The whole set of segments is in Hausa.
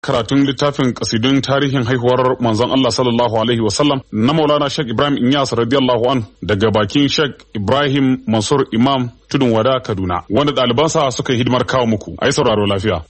karatun littafin kasidun tarihin haihuwar manzon Allah sallallahu alaihi wasallam na Maulana Sheikh Ibrahim Inyas radiyallahu an daga bakin Sheikh Ibrahim Mansur Imam Tudun Wada Kaduna wanda ɗalibansa suka yi hidimar kawo muku ai sauraro lafiya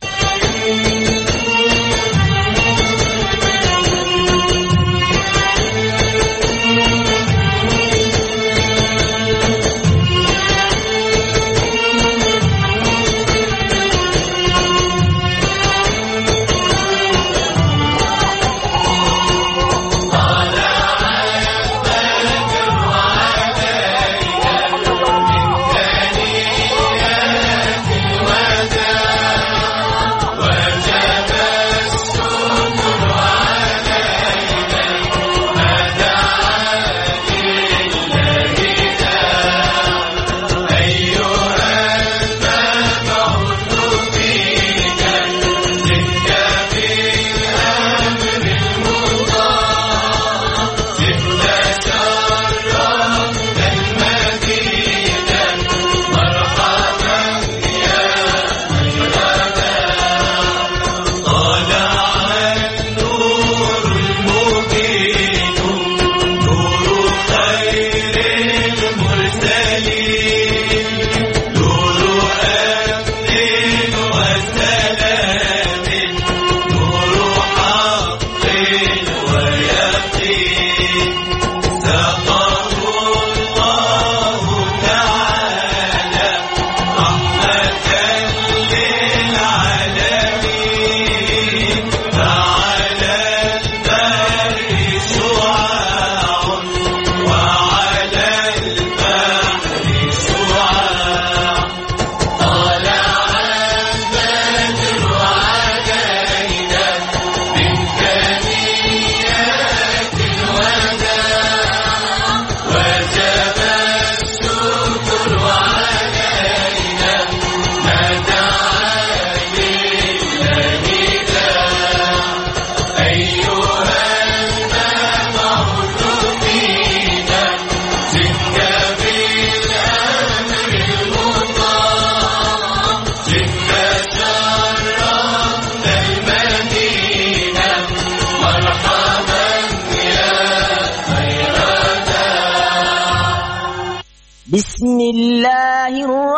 بسم الله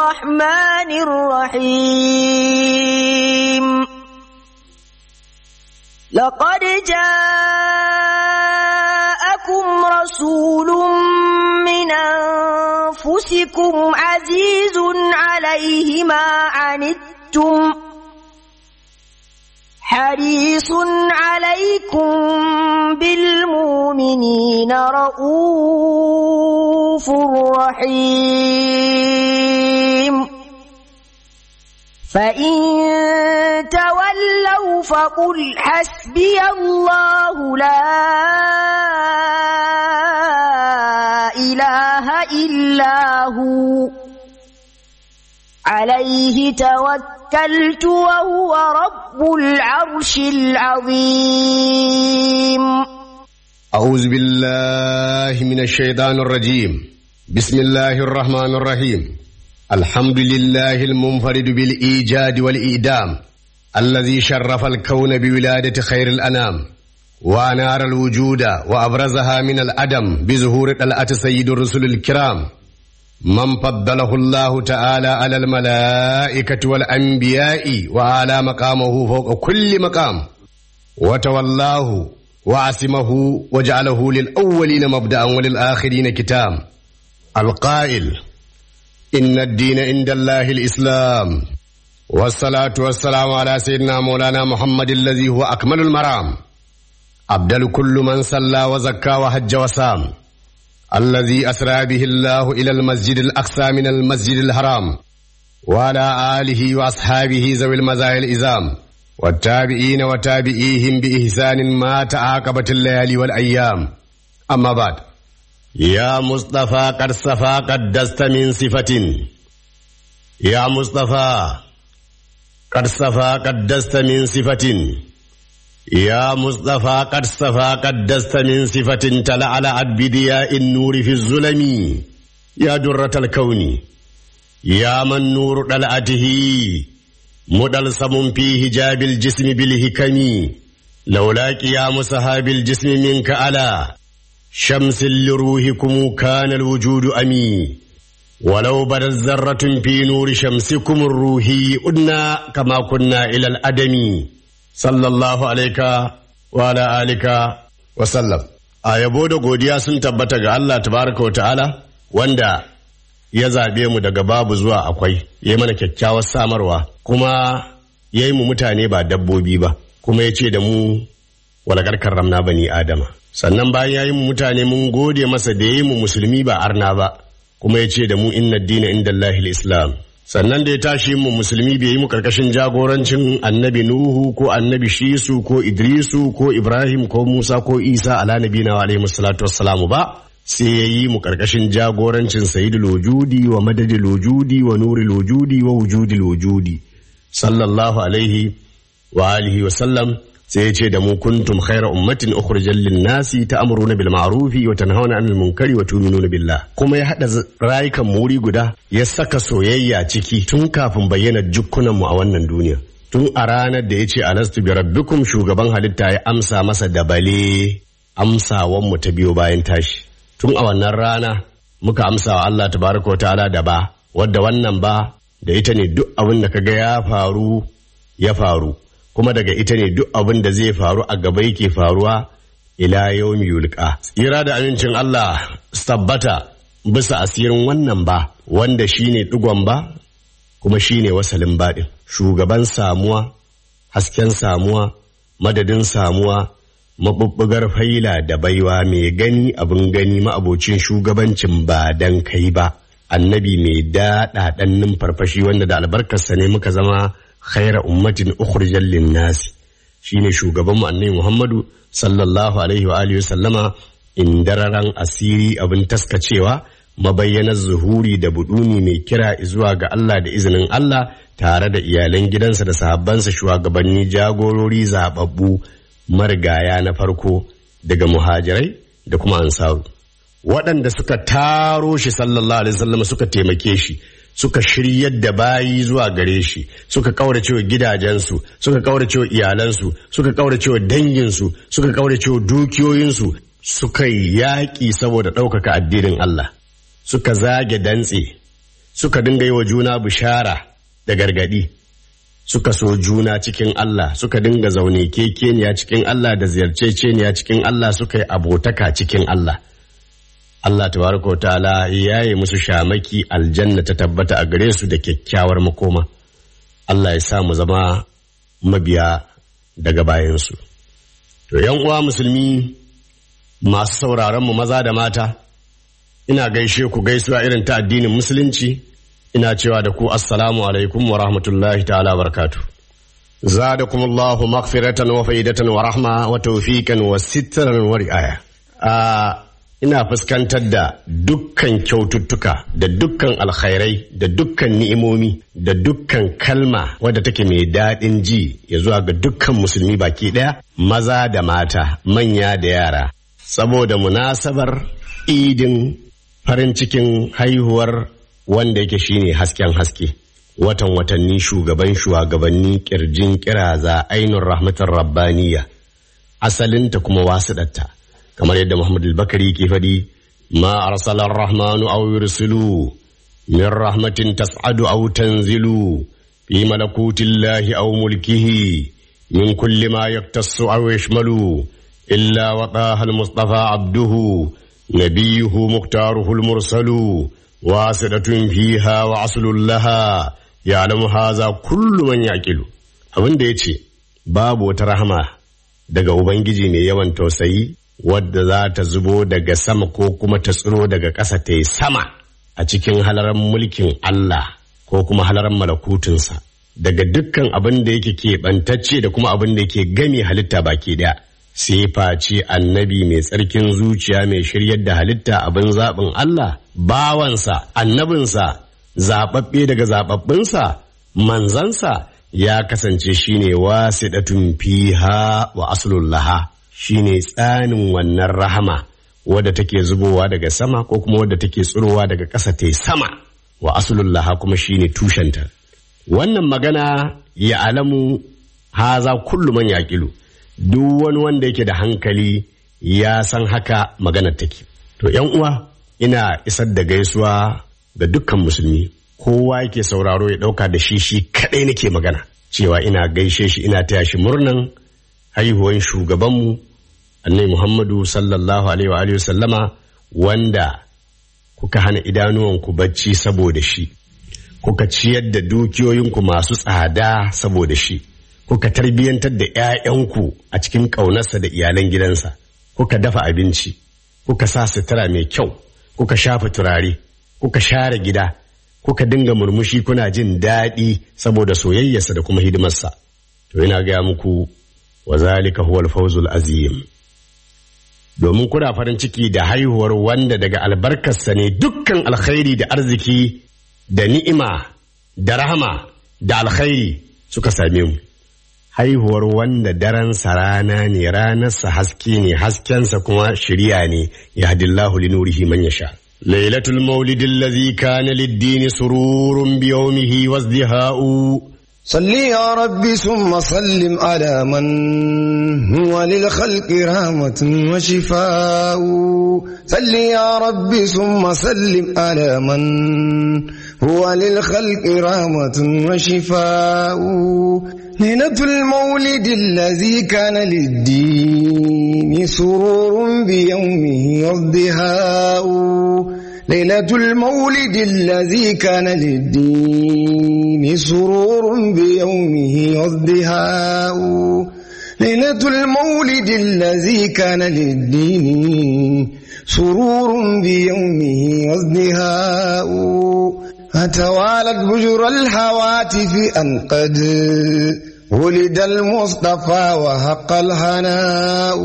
الرحمن الرحيم لقد جاءكم رسول من أنفسكم عزيز عليه ما عنتم حريص عليكم بالمؤمنين رؤوف رحيم فإن تولوا فقل حسبي الله لا إله إلا هو عليه توكلت وهو رب العرش العظيم أعوذ بالله من الشيطان الرجيم بسم الله الرحمن الرحيم الحمد لله المنفرد بالإيجاد والإيدام الذي شرف الكون بولادة خير الأنام وأنار الوجود وأبرزها من الأدم بظهور طلعة سيد الرسل الكرام من فضله الله تعالى على الملائكة والأنبياء وعلى مقامه فوق كل مقام وتولاه وعصمه وجعله للأولين مبدأ وللآخرين كتام القائل إن الدين عند الله الإسلام والصلاة والسلام على سيدنا مولانا محمد الذي هو أكمل المرام أبدل كل من صلى وزكى وحج وسام الذي أسرى به الله إلى المسجد الأقصى من المسجد الحرام وعلى آله وأصحابه ذوي المزايا الإزام والتابعين وتابعيهم بإحسان ما تعاقبت الليالي والأيام أما بعد يا مصطفى قد صفى قدست من صفة يا مصطفى قد صفى قدست من صفة يا مصطفى قد صفى قدست من صفة تلعلعت بدياء النور في الظلم يا درة الكون يا من نور طلعته مدلسم في هجاب الجسم بالهكم لولا قيام صحاب الجسم منك على شمس لروحكم كان الوجود أمي ولو بدت ذرة في نور شمسكم الروحي أدنا كما كنا إلى الأدم صلى الله عليك وعلى آلك وسلم a yabo da godiya sun tabbata ga Allah tabaraka wa ta'ala wanda ya zaɓe mu daga babu zuwa akwai ya mana kyakkyawar samarwa kuma ya yi mu mutane ba dabbobi ba kuma ya ce da mu walakar karramna bani adama sannan bayan ya yi mu mutane mun gode masa da ya yi mu musulmi ba arna ba kuma ya ce da mu inna dina inda Allahil islam sannan da ya tashi mu musulmi bai yi mu karkashin jagorancin annabi nuhu ko annabi shisu ko idrisu ko ibrahim ko musa ko isa ala nabina wa alaihi salatu wassalamu ba sai ya yi mu karkashin jagorancin sayyidul wujudi wa madadil wujudi wa nuril wujudi wa wujudil wujudi sallallahu alaihi wa alihi wa sallam sai ya ce da mu kuntum khaira ummatin ukhrijal lin nasi ta'muruna bil ma'rufi wa tanhauna 'anil munkari wa tu'minuna billah kuma ya hada rayukan muri guda ya saka soyayya ciki tun kafin bayyana jukkunan mu a wannan duniya tun a ranar da ya ce alastu bi rabbikum shugaban halitta ya amsa masa da bale amsawan mu ta biyo bayan tashi tun a wannan rana muka amsa wa Allah tabaraka wa ta'ala da ba wadda wannan ba da ita ne duk abin da kaga ya faru ya faru kuma daga ita ne duk abin da zai faru a gaba yake faruwa ila yawmi yulqa tsira da amincin Allah su tabbata bisa asirin wannan ba wanda shine digon ba kuma shine wasalin baɗin shugaban samuwa hasken samuwa madadin samuwa mabubbugar faila da baiwa mai gani abin gani ma'abocin shugabancin ba dan kai ba annabi mai daɗaɗan numfarfashi wanda da albarkarsa ne muka zama khaira ummatin ukhrijal linnasi shine shugaban mu annabi Muhammadu sallallahu alaihi wa alihi sallama indararan asiri abin taskacewa mabayyanar zuhuri da buduni mai kira zuwa ga Allah da izinin Allah tare da iyalan gidansa da sahabbansa shugabanni jagorori zababbu marigaya na farko daga muhajirai da kuma ansaru waɗanda suka taro shi sallallahu alaihi wasallam suka taimake shi suka shiryar da bayi zuwa gare shi suka kaurace wa gidajensu suka kaurace wa iyalansu suka kaurace wa danginsu suka kaurace wa dukiyoyinsu suka yi yaƙi saboda ɗaukaka addinin Allah suka zage dantse suka dinga yi wa juna bishara da gargaɗi suka so juna cikin Allah suka dinga zaune kekeniya cikin Allah da ziyarceceniya cikin Allah suka yi abotaka cikin Allah Allah tabaraka wa ta'ala ya yi musu shamaki aljanna ta tabbata a gare su da kyakkyawar makoma Allah ya sa mu zama mabiya daga bayansu to yan uwa musulmi masu sauraron mu maza da mata ina gaishe ku gaisuwa irin ta addinin musulunci ina cewa da ku assalamu alaikum wa rahmatullahi ta'ala barakatu zadakumullahu maghfiratan wa faidatan wa rahma wa tawfiqan wa sitran wa ri'aya ina fuskantar da dukkan kyaututtuka da dukkan alkhairai da dukkan ni'imomi da dukkan kalma wadda take mai daɗin ji ya zuwa ga dukkan musulmi baki ɗaya maza da mata manya da yara saboda munasabar idin farin cikin haihuwar wanda yake shine hasken haske watan watanni shugaban shugabanni kirjin kiraza ainun rahmatar rabbaniya asalinta kuma wasuɗatta kamar yadda Muhammad al-Bakari ke faɗi ma arsala ar-rahmanu aw yursilu min rahmatin tas'adu aw tanzilu fi malakuti llahi aw mulkihi min kulli ma yaktassu aw yashmalu illa waqaha al-mustafa abduhu nabiyuhu muktaruhu al-mursalu wasidatun fiha wa aslul laha ya'lamu hadha kullu man yaqilu abin da yace babu wata rahama daga ubangiji mai yawan tausayi wadda za ta zubo daga sama ko kuma ta tsiro daga ƙasa ta yi sama a cikin halaran mulkin Allah ko kuma halaran malakutunsa daga dukkan abin da yake keɓantacce da kuma abin da yake gami halitta baki ɗaya sai face annabi mai tsarkin zuciya mai shiryar da halitta abin zaɓin Allah bawansa annabinsa zaɓaɓɓe daga zaɓaɓɓinsa manzansa ya kasance shine wasiɗatun fiha wa aslullaha shine tsanin wannan rahama wadda take zubowa daga sama ko kuma wadda take tsirowa daga ƙasa ta sama wa aslullaha kuma shine tushenta wannan magana ya alamu haza kullu man yaqilu duk wani wanda yake da hankali ya san haka maganar take to yan uwa ina isar da gaisuwa ga dukkan musulmi kowa yake sauraro ya dauka da shi shi kadai nake magana cewa ina gaishe shi ina taya shi murnan haihuwan shugabanmu annabi Muhammadu sallallahu alaihi wa alihi sallama wanda kuka hana idanuwanku bacci saboda shi kuka ciyar da dukiyoyinku masu tsada saboda shi kuka tarbiyyantar da 'ya'yanku a cikin ƙaunarsa da iyalan gidansa kuka dafa abinci kuka sa sutura mai kyau kuka shafa turare kuka share gida kuka dinga murmushi kuna jin daɗi saboda soyayyarsa da kuma hidimarsa to ina gaya muku wa zalika huwal fawzul azim domin kuna farin ciki da haihuwar wanda daga albarkarsa ne dukkan alkhairi da arziki da ni'ima da rahama da alkhairi suka same mu haihuwar wanda daransa rana ne ranarsa haske ne haskensa kuma shirya ne ya hadillahu li nurihi man yasha lailatul maulidin lazi kana lid-dini sururun bi yawmihi wazdiha'u صل يا ربي ثم سلم على من هو للخلق رحمة وشفاء صل يا ربي ثم سلم على من هو للخلق رحمة وشفاء ليلة المولد الذي كان للدين سرور بيومه والضحاء ليلة المولد الذي كان للدين سرور بيومه والضحاء ليلة المولد الذي كان للدين سرور بيومه والضحاء فتوالت بجر الهواتف أن قد ولد المصطفى وحق الهناء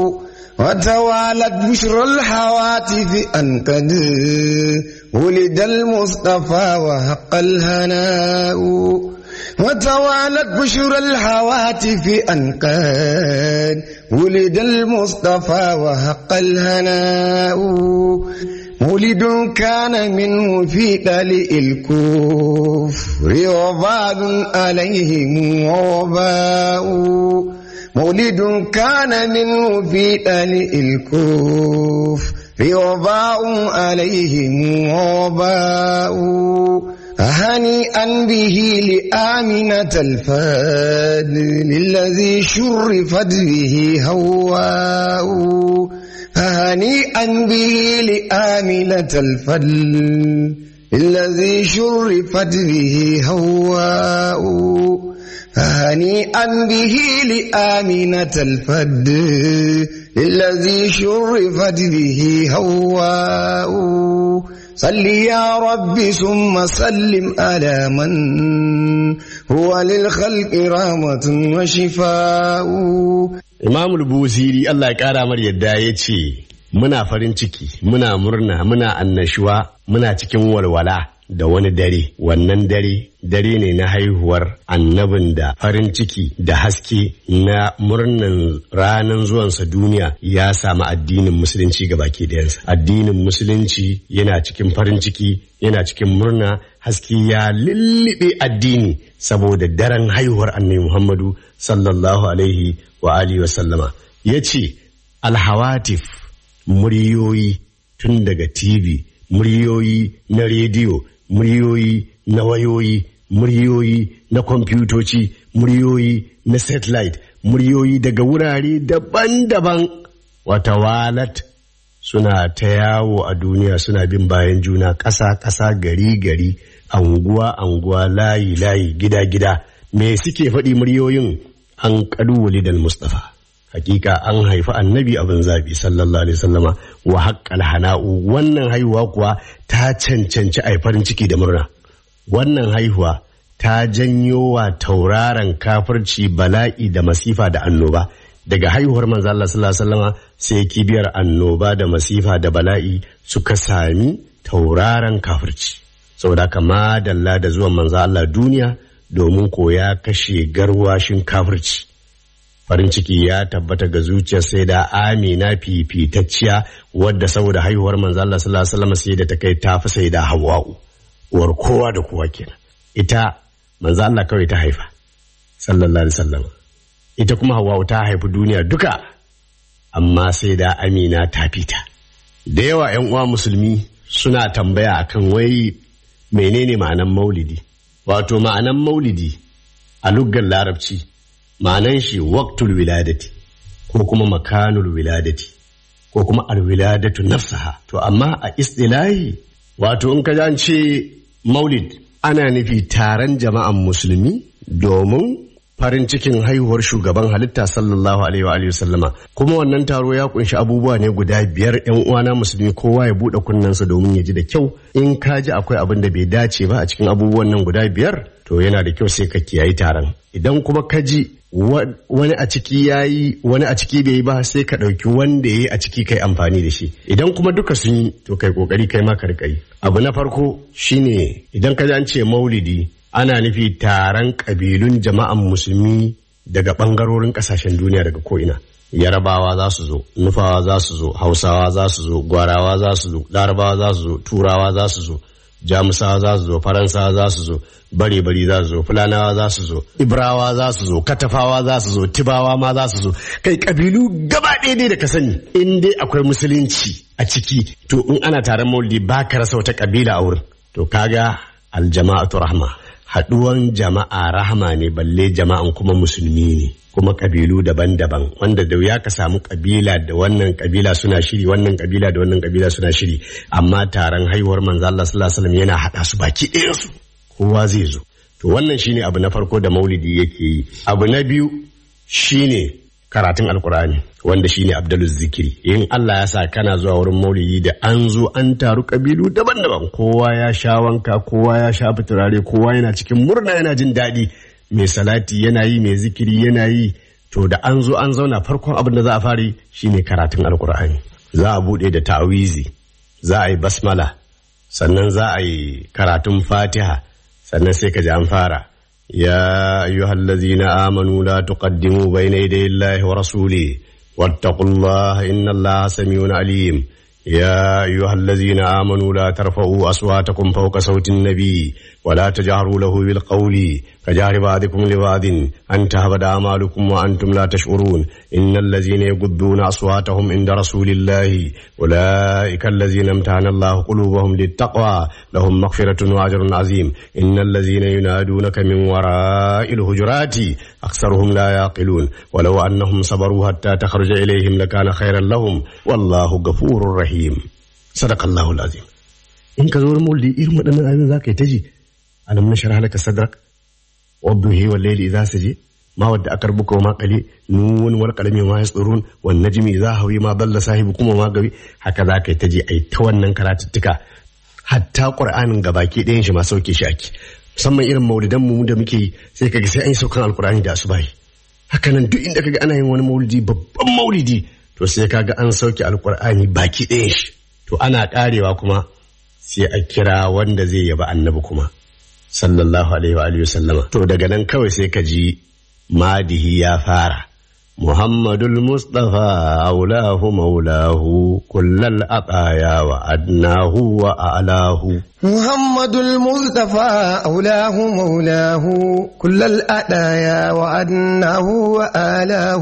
وتوالت بشر الهواتف أن قد ولد المصطفى وحق الهناء وتوالت بشر الهواتف أن قد ولد المصطفى وحق الهناء مولد كان منه في دلء الكفر وبال عليهم وباء مولد كان منه في دلء الكفر وباء عليهم وباء هنيئا به لآمنة الفضل الذي شرفت به هواء هنيئا به لآمنة الفضل الذي شرفت به هواء هنيئا به لآمنة الفضل الذي شرفت به هواء صل يا ربي ثم سلم على من هو للخلق رحمة وشفاء Imam Busiri Allah ya ƙara mar yadda ya ce, Muna farin ciki, muna murna, muna annashuwa, muna cikin walwala da wani dare, wannan dare, dare ne na haihuwar annabin da farin ciki da haske na murnan ranar zuwansa duniya ya samu addinin musulunci ga baki ɗayansa. Addinin musulunci yana cikin farin ciki, yana cikin murna, haske ya lullube addini saboda daren haihuwar annabi Muhammadu sallallahu alaihi wa alihi wasallama ya ce alhawatif muryoyi tun daga tv muryoyi na rediyo muryoyi na wayoyi muryoyi na kwamfutoci muryoyi na satellite muryoyi daga wurare daban-daban wata walat suna ta yawo a duniya suna bin bayan juna ƙasa-ƙasa gari-gari anguwa-anguwa layi-layi gida-gida me suke faɗi muryoyin an ƙaduwali da Mustafa. Hakika an haifi annabi abin zabi sallallahu alaihi sallama wa haƙƙal hana'u wannan haihuwa kuwa ta cancanci a farin ciki da murna. Wannan haihuwa ta janyo wa tauraron kafirci bala'i da masifa da annoba. Daga haihuwar manzo Allah sallallahu alaihi sallama sai kibiyar annoba da masifa da bala'i suka sami tauraron kafirci. Saboda haka madalla da zuwan manzo Allah duniya domin ko ya kashe garwashin kafirci farin ciki ya tabbata ga zuciyar sai da amina fifitacciya wadda saboda haihuwar manzo Allah sallallahu alaihi wasallam sai da ta kai ta fi sai da hawa'u uwar kowa da kowa kenan ita manzo Allah kawai ta haifa sallallahu alaihi wasallam ita kuma Hawwa ta haifi duniya duka amma sai da Amina ta fita da yawa ƴan uwa musulmi suna tambaya akan wai menene ma'anan maulidi wato ma'anan maulidi a luggar larabci ma'anan shi waqtul wiladati ko kuma makanul wiladati ko kuma alwiladatu nafsaha to amma a istilahi wato in ka ji an ce maulid ana nufi taron jama'an musulmi domin farin cikin haihuwar shugaban halitta sallallahu alaihi wa alihi sallama kuma wannan taro ya kunshi abubuwa ne guda biyar yan uwana musulmi kowa ya bude kunnensa domin ya ji da kyau in ka ji akwai abin da bai dace ba a cikin abubuwan nan guda biyar to yana da kyau sai ka kiyayi taron idan kuma ka ji wani a ciki ya yi wani a ciki bai yi ba sai ka ɗauki wanda ya yi a ciki kai amfani da shi idan kuma duka sun yi to kai kokari kai ma ka riƙa yi abu na farko shine idan ka ji an ce maulidi ana nufi taron ƙabilun jama'an musulmi daga ɓangarorin ƙasashen duniya daga ko'ina yarabawa za su zo nufawa za su zo hausawa za su zo gwarawa za su zo larabawa za su zo turawa za su zo jamusawa za su zo faransawa za su zo bare bari za su zo fulanawa za su zo ibrawa za su zo katafawa za su zo tibawa ma za su zo kai kabilu gaba ɗaya dai da ka sani in dai akwai musulunci a ciki to in ana taron maulidi ba ka rasa wata kabila a wurin to kaga aljama'atu rahma haɗuwan jama'a rahama ne balle jama'an kuma musulmi ne kuma kabilu daban-daban wanda da ya ka samu kabila da wannan kabila suna shiri wannan kabila da wannan kabila suna shiri amma taron haihuwar manzo Allah sallallahu alaihi wasallam yana hada su baki ɗaya su kowa zai zo to wannan shine abu na farko da maulidi yake yi abu na biyu shine karatun alkurani wanda shine abduluz zikiri in Allah ya sa kana zuwa wurin maulidi da an zo an taru kabilu daban-daban kowa ya sha wanka kowa ya sha turare kowa yana cikin murna yana jin daɗi mai salati yana yi mai zikiri yana yi to da an zo an zauna farkon abin da za a fari shine karatun alkur'ani za a bude da ta'awizi za a yi basmala sannan za a yi karatun fatiha sannan sai ka ji an fara ya ayyuhallazina amanu la tuqaddimu bayna yaday Allahi wa rasuli wattaqullaha innallaha samiun alim يا أيها الذين آمنوا لا ترفعوا أصواتكم فوق صوت النبي ولا تجهروا له بالقول كجهر بعضكم لبعض أن تهبد أعمالكم وأنتم لا تشعرون إن الذين يغضون أصواتهم عند رسول الله أولئك الذين امتحن الله قلوبهم للتقوى لهم مغفرة وأجر عظيم إن الذين ينادونك من وراء الهجرات أكثرهم لا يعقلون ولو أنهم صبروا حتى تخرج إليهم لكان خيرا لهم والله غفور رحيم صدق الله العظيم in ka zo wurin maulidi irin waɗannan ayoyin za ka yi ta ji alam na shara halaka sadrak wadda he wal layli idza saje ma wadda akar buka wa ma qali nun wal qalami ma yasrun wan najmi idza hawi ma dalla sahibu kuma ma gawi haka za ka yi ta ji ai ta wannan karatuttuka hatta qur'anin gabaki ɗayan shi ma sauke shi ake musamman irin maulidan mu da muke yi sai kaga sai an yi saukan alqur'ani da asubahi haka nan duk inda kaga ana yin wani maulidi babban maulidi to sai kaga an sauke alqur'ani baki ɗayan shi to ana karewa kuma sai a kira wanda zai yaba annabi kuma sallallahu alaihi wa alihi sallama to daga nan kawai sai ka ji madihi ya fara muhammadul mustafa aulahu maulahu kullal aqaya wa adnahu wa a'lahu محمد المصطفى أولاه مولاه كل الأدايا وأدناه وآلاه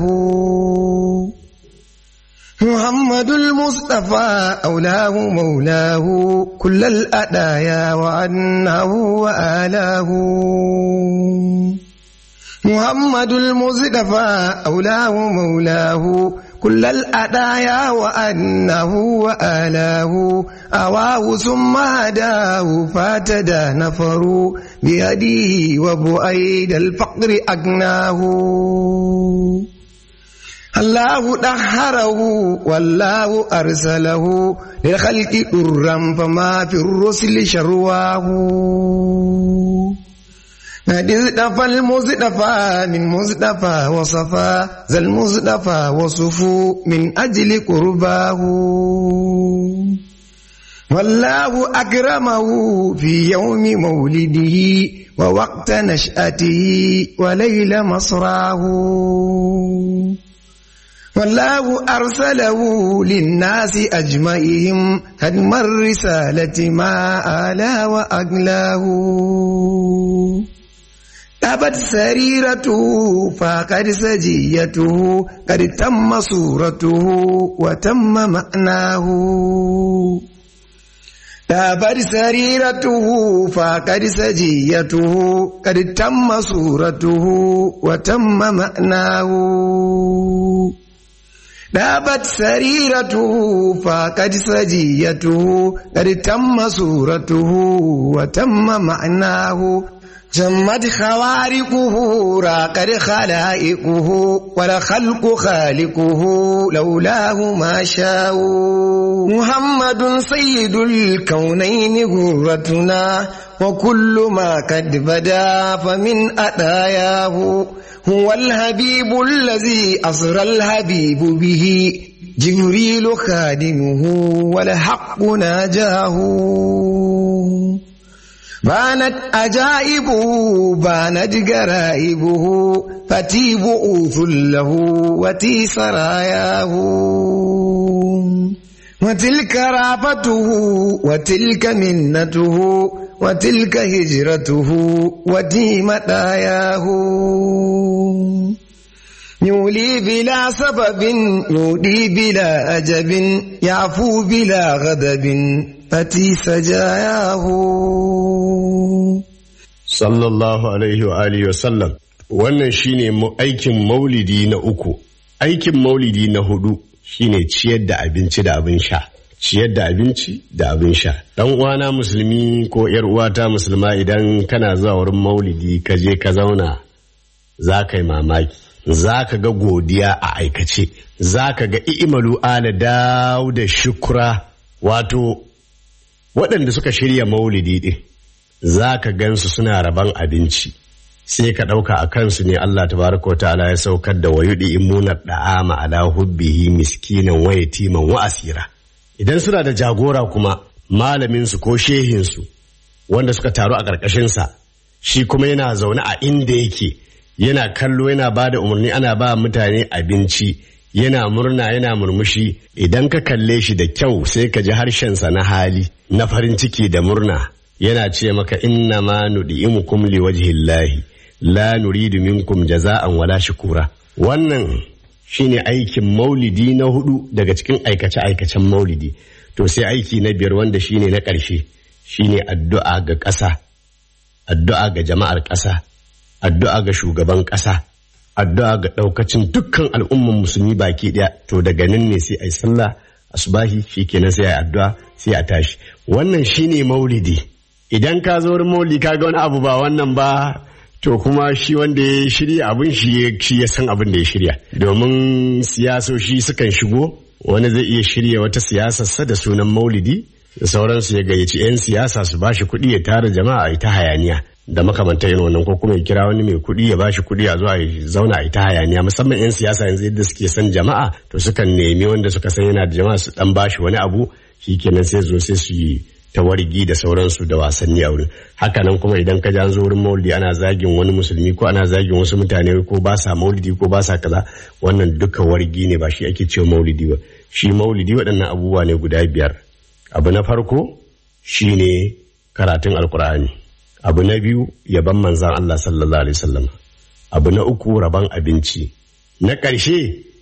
محمد المصطفى أولاه مولاه كل الأدايا وأنه وآلاه محمد المصطفى أولاه مولاه كل الأدايا وأنه وآلاه أواه ثم هداه فاتدى نفر بيديه وبؤيد الفقر أقناه الله دهره والله أرسله للخلق درا فما في الرسل شرواه قد اصطفى المصطفى من مصطفى وصفى ذا المصطفى وصفوا من أجل قرباه والله أكرمه في يوم مولده ووقت نشأته وليل مصراه والله أرسله للناس أجمعهم هدم الرسالة ما آلا وأقلاه أبت سريرته فقد سجيته قد تم صورته وتم معناه تابت سريرته فقد سجيته قد تم صورته وتم معناه دابت سريرته فقد سجيته قد تم صورته وتم معناه جمد خوارقه راقد خلائقه والخلق خالقه لولاه ما شاءوا محمد سيد الكونين غرتنا وكل ما قد بدا فمن أداياه هو الحبيب الذي أسرى الحبيب به جبريل خادمه والحق ناجاه بانت أجائبه بانت جرائبه فتي بؤوث له وتي سراياه وتلك رافته وتلك منته وتلك هجرته وتي مداياه يولي بلا سبب يودي بلا أجب يعفو بلا غضب فتي سجاياه sallallahu alaihi wa alihi wa sallam wannan shine mu- aikin maulidi na uku aikin maulidi na hudu shine ciyar da abinci da abin sha ciyar da abinci da abin sha dan uwana musulmi ko yar uwata musulma idan kana zuwa wurin maulidi ka je ka zauna za ka yi mamaki za ka ga godiya a aikace za ka ga i'malu ala dawo da shukura wato waɗanda suka shirya maulidi ɗin za ka gansu suna raban abinci sai ka ɗauka a kansu ne Allah tabaraka wa ta'ala ya saukar da wayuɗi imunar da'ama ala hubbihi miskinan wa yatiman wa asira idan suna da jagora kuma malaminsu ko shehinsu wanda suka taru a ƙarƙashinsa shi kuma yana zaune a inda yake yana kallo yana ba da umarni ana ba mutane abinci yana murna yana murmushi idan ka kalle shi da kyau sai ka ji harshensa na hali na farin ciki da murna yana ce maka inna ma nudi'imukum liwajhillahi la nuridu minkum jaza'an wala shukura wannan shine aikin maulidi na hudu daga cikin aikace aikacen maulidi to sai aiki na biyar wanda shine na ƙarshe shine addu'a ga ƙasa addu'a ga jama'ar ƙasa addu'a ga shugaban ƙasa addu'a ga ɗaukacin dukkan al'umman musulmi baki ɗaya to daga nan ne sai a yi sallah asubahi shikenan sai a yi addu'a sai a tashi wannan shine maulidi idan ka zo wurin maulidi ka ga wani abu ba wannan ba to kuma shi wanda ya shirya abin shi ya- shi ya san abin da ya shirya domin siyasoshi sukan shigo wani zai iya shirya wata siyasarsa da sunan maulidi da sauransu ya gayyaci 'yan siyasa su bashi kuɗi ya tara jama'a a ita hayaniya da makamantar yin wannan ko kuma ya kira wani mai kuɗi ya bashi kuɗi a zuwa ya zauna a ita hayaniya musamman 'yan siyasa yanzu yadda suke son jama'a to sukan nemi wanda suka san yana da jama'a su dan bashi wani abu shikenan sai zo sai su yi tawargi da sauransu da wasanni a wurin hakanan kuma idan ka ji an zo wurin maulidi ana zagin wani musulmi ko ana zagin wasu mutane ko ba sa maulidi ko ba sa kaza wannan duka wargi ne ba shi ake cewa maulidi ba shi maulidi waɗannan abubuwa ne guda biyar abu na farko shine karatun alkur'ani abu na biyu yaban manzan Allah sallallahu alaihi wasallam abu na uku rabon abinci na ƙarshe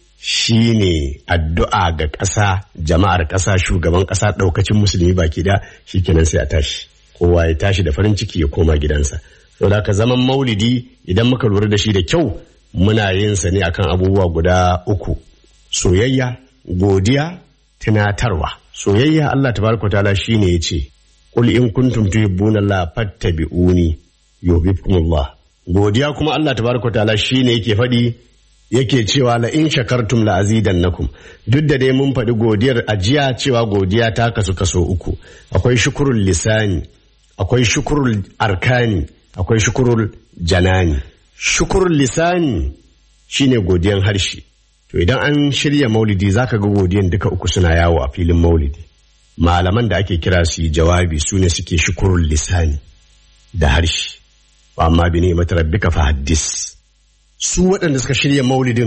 shine addu'a ga ƙasa jama'ar ƙasa shugaban ƙasa ɗaukacin musulmi baki da shikenan sai a tashi kowa ya tashi da farin ciki ya koma gidansa saboda ka zaman maulidi idan muka lura da shi da kyau muna yin sa ne akan abubuwa guda uku soyayya godiya tunatarwa soyayya Allah tabaraka ta'ala shine yace qul in kuntum tuhibbuna Allah fattabi'uni yuhibbukumullah godiya kuma Allah tabaraka ta'ala shine yake faɗi yake cewa la in shakartum la azidannakum duk da dai mun faɗi godiyar ajiya cewa godiya ta kasu kaso uku akwai shukurul lisani akwai shukurul arkani akwai shukurul janani shukurul lisani shine godiyan harshe to idan an shirya maulidi zaka ga godiyan duka uku suna yawo a filin maulidi malaman da ake kira su yi jawabi su ne suke shukurul lisani da harshe amma bi ne mata rabbika fa haddis su waɗanda suka shirya maulidin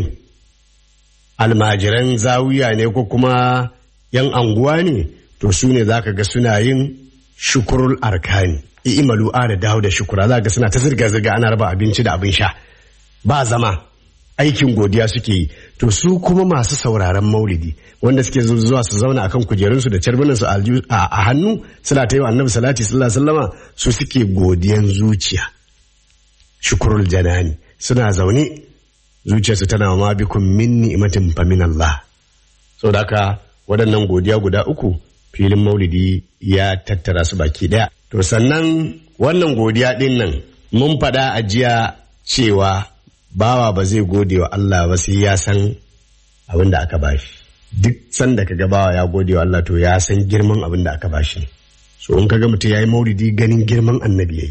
almajiran zawiya ne ko kuma yan anguwa ne to su ne zaka ga suna yin shukurul arkani i'malu da dawo da shukura za ga suna ta zirga zirga ana raba abinci da abin sha ba zama aikin godiya suke yi to su kuma masu sauraron maulidi wanda suke zuwa su zauna akan kujerunsu da carbinansu a hannu suna ta yi wa annabi salati sallallahu alaihi wasallama su suke godiyan zuciya shukurul janani suna zaune zuciyarsu tana ma bikum min ni'matin fa min Allah saboda haka waɗannan godiya guda uku filin maulidi ya tattara su baki ɗaya to sannan wannan godiya ɗin nan mun faɗa a jiya cewa bawa ba zai gode wa Allah ba sai ya san abin da aka bashi duk sanda kaga bawa ya gode wa Allah to ya san girman abin da aka bashi so in kaga mutum ya yi maulidi ganin girman annabi yayi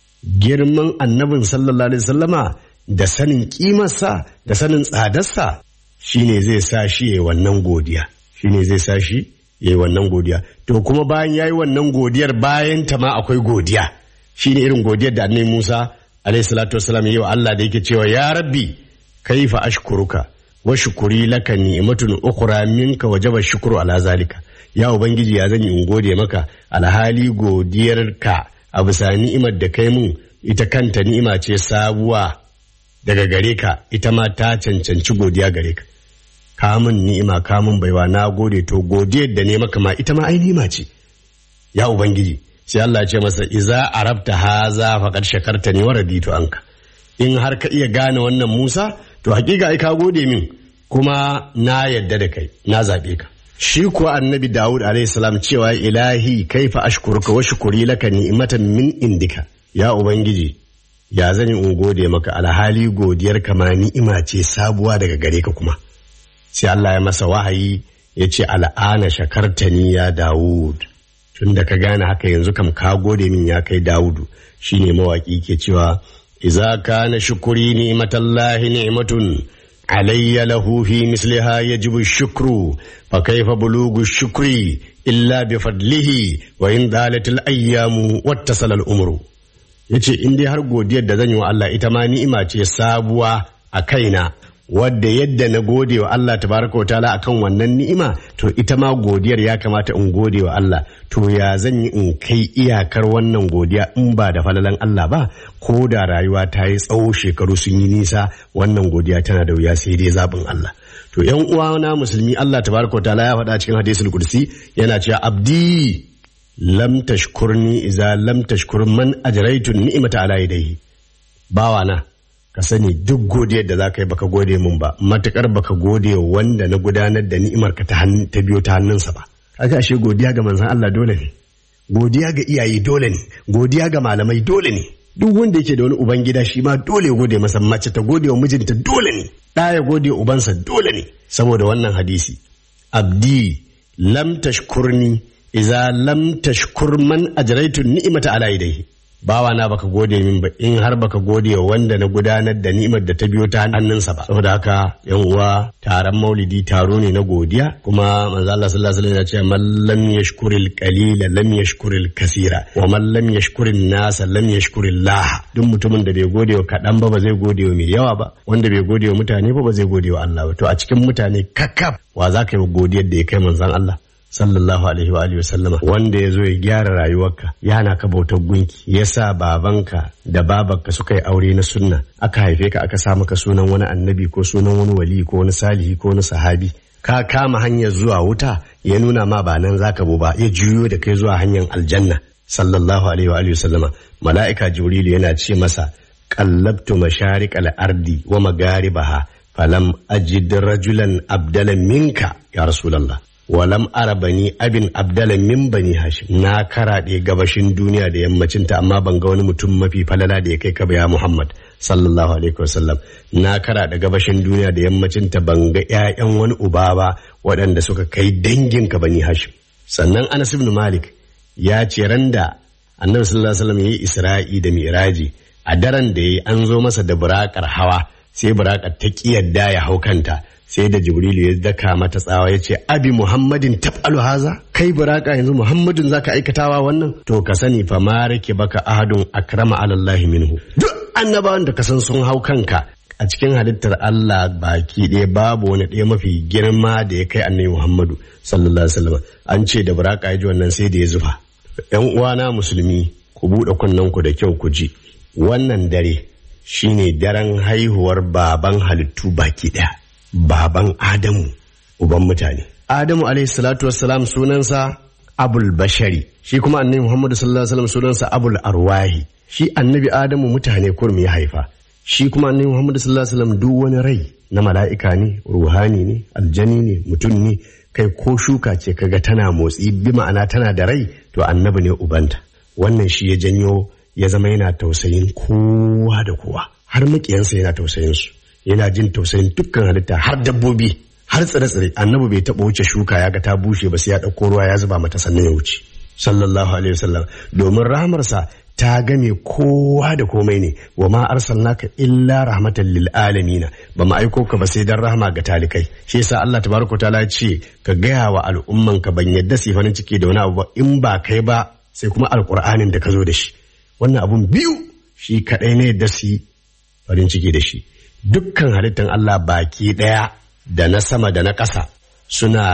girman annabin sallallahu alaihi wasallama da sanin kimarsa da sanin tsadarsa shine zai sa shi yayi wannan godiya shine zai sa shi yayi wannan godiya to kuma bayan yayi wannan godiyar bayan ta ma akwai godiya shine irin godiyar da annabi Musa alaihi salatu wassalam yayi wa Allah da yake cewa ya rabbi kaifa ashkuruka wa shukuri laka ni'matun ukhra minka wajaba shukru ala zalika ya ubangiji ya zan yi in gode maka alhali godiyarka a bisa ni'imar da kai mun ita kanta ni'ima ce sabuwa daga gare ka ita ma ta cancanci godiya gare ka kamun ni'ima kamun baiwa na gode to godiyar da ne maka ma ita ma ai ni'ima ce ya ubangiji sai Allah ce masa iza arabta haza faqad shakarta ni wa raditu anka in har ka iya gane wannan Musa to hakika ai ka gode min kuma na yadda da kai na zabe ka shi kuwa annabi Dawud alaihi salam cewa ilahi kaifa ashkuruka wa shukuri laka ni'matan min indika ya ubangiji ya zan yi in gode maka alhali godiyar ka ma ni'ima ce sabuwa daga gare ka kuma sai Allah ya masa wahayi ya ce al'ana shakartani ya Dawud tun da ka gane haka yanzu kam ka gode min ya kai Dawudu shine mawaki ke cewa iza kana shukuri ni'matallahi ni'matun alayya lahu fi misliha yajibu shukru fa kaifa bulugu shukri illa bi fadlihi wa in dalatil ayyamu wattasala al umru yace in dai har godiyar da zan yi wa Allah ita ma ni'ima ce sabuwa a kaina wadda yadda na gode wa Allah tabaraka wa ta'ala akan wannan ni'ima to ita ma godiyar ya kamata in gode wa Allah to ya zan yi in kai iyakar wannan godiya in ba da falalan Allah ba ko da rayuwa ta yi tsawo shekaru sun yi nisa wannan godiya tana da wuya sai dai zaɓin Allah to yan uwana musulmi Allah tabaraka wa ta'ala ya faɗa cikin hadisul kursi yana cewa abdi lam tashkurni idza lam tashkur man ajraitu ni'mata ala yadayhi bawana ka sani duk godiyar da za ka yi baka gode mun ba matukar baka gode wanda na gudanar da ni'imar ka ta biyo ta hannunsa ba kaga ashe godiya ga manzon Allah dole ne godiya ga iyaye dole ne godiya ga malamai dole ne duk wanda yake da wani uban gida shi ma dole ya gode masa mace ta gode wa mijinta dole ne ɗa ya gode wa ubansa dole ne saboda wannan hadisi abdi lam tashkurni idza lam tashkur man ajraitu ni'mata ala yadayhi bawa na baka gode min ba in har baka gode wa wanda na gudanar da ni'imar da ta biyo ta hannunsa ba saboda haka yan uwa taron maulidi taro ne na godiya kuma manzo Allah sallallahu alaihi wasallam ya ce man lam yashkuril qalila lam yashkuril kasira wa man lam yashkurin nasa lam yashkuril lah duk mutumin da bai gode wa kadan ba ba zai gode wa mai yawa ba wanda bai gode wa mutane ba ba zai gode wa Allah ba to a cikin mutane kakkaf wa za ka yi godiyar da ya kai manzon Allah sallallahu alaihi wa alihi sallama wanda ya zo ya gyara rayuwarka ya hana ka bautar gunki ya sa babanka da babarka suka yi aure na sunna aka haife ka aka sa maka sunan wani annabi ko sunan wani wali ko wani salihi ko wani sahabi ka kama hanyar zuwa wuta ya nuna ma ba nan zaka bo ba ya juyo da kai zuwa hanyar aljanna sallallahu alaihi wa alihi sallama mala'ika jibrilu yana ce masa qallabtu masharik al-ardi wa magaribaha falam ajid rajulan abdalan minka ya rasulullah walam ara bani abin abdala min bani hashim na karaɗe gabashin duniya da yammacinta amma ban ga wani mutum mafi falala da ya kai ka ba ya muhammad sallallahu alaihi wasallam na karaɗe gabashin duniya da yammacinta ban ga ƴaƴan wani uba ba waɗanda suka kai dangin ka bani hashim sannan anas ibn malik ya ce randa annabi sallallahu alaihi wasallam yayi isra'i da miraji a daren da yayi an zo masa da burakar hawa sai burakar ta kiyarda ya hau kanta sai da jibrilu ya daka mata tsawa ya ce abi muhammadin tab'alu haza kai buraka yanzu muhammadin zaka aikatawa wannan to ka sani fa ma rake baka ahadun akrama alallahi minhu duk annabawan da ka san sun hau kanka a cikin halittar Allah baki ɗaya babu wani ɗaya mafi girma da ya kai annabi muhammadu sallallahu alaihi wasallam an ce da buraka ya ji wannan sai da ya zufa yan uwana musulmi ku buɗe kunnenku da kyau ku ji wannan dare shine daren haihuwar baban halittu baki ɗaya baban adamu uban mutane adamu alaihi salatu wassalam sunansa abul bashari shi kuma annabi muhammadu sallallahu alaihi wasallam sunansa abul arwahi shi annabi adamu mutane kurmi ya haifa shi kuma annabi muhammadu sallallahu alaihi wasallam duk wani rai na mala'ika ne ruhani ne aljani ne mutum ne kai ko shuka ce kaga tana motsi bi ma'ana tana da rai to annabi ne ubanta wannan shi ya janyo ya zama yana tausayin kowa da kowa har makiyansa yana tausayin su yana jin tausayin dukkan halitta har dabbobi har tsire-tsire annabi bai taɓa wuce shuka ya ga ta bushe ba sai ya ɗauko ruwa ya zuba mata sannan ya wuce sallallahu alaihi wasallam domin rahamarsa ta game kowa da komai ne wa ma arsalnaka illa rahmatan lil alamin ba mu aiko ka ba sai dan rahama ga talikai shi yasa Allah tabaraka taala ya ce ka gaya wa al'umman ka ban yadda su farin ciki da wani abu ba in ba kai ba sai kuma alqur'anin da ka zo da shi wannan abun biyu shi kadai ne yadda su farin ciki da shi dukkan halittan Allah baki daya da na sama da na ƙasa suna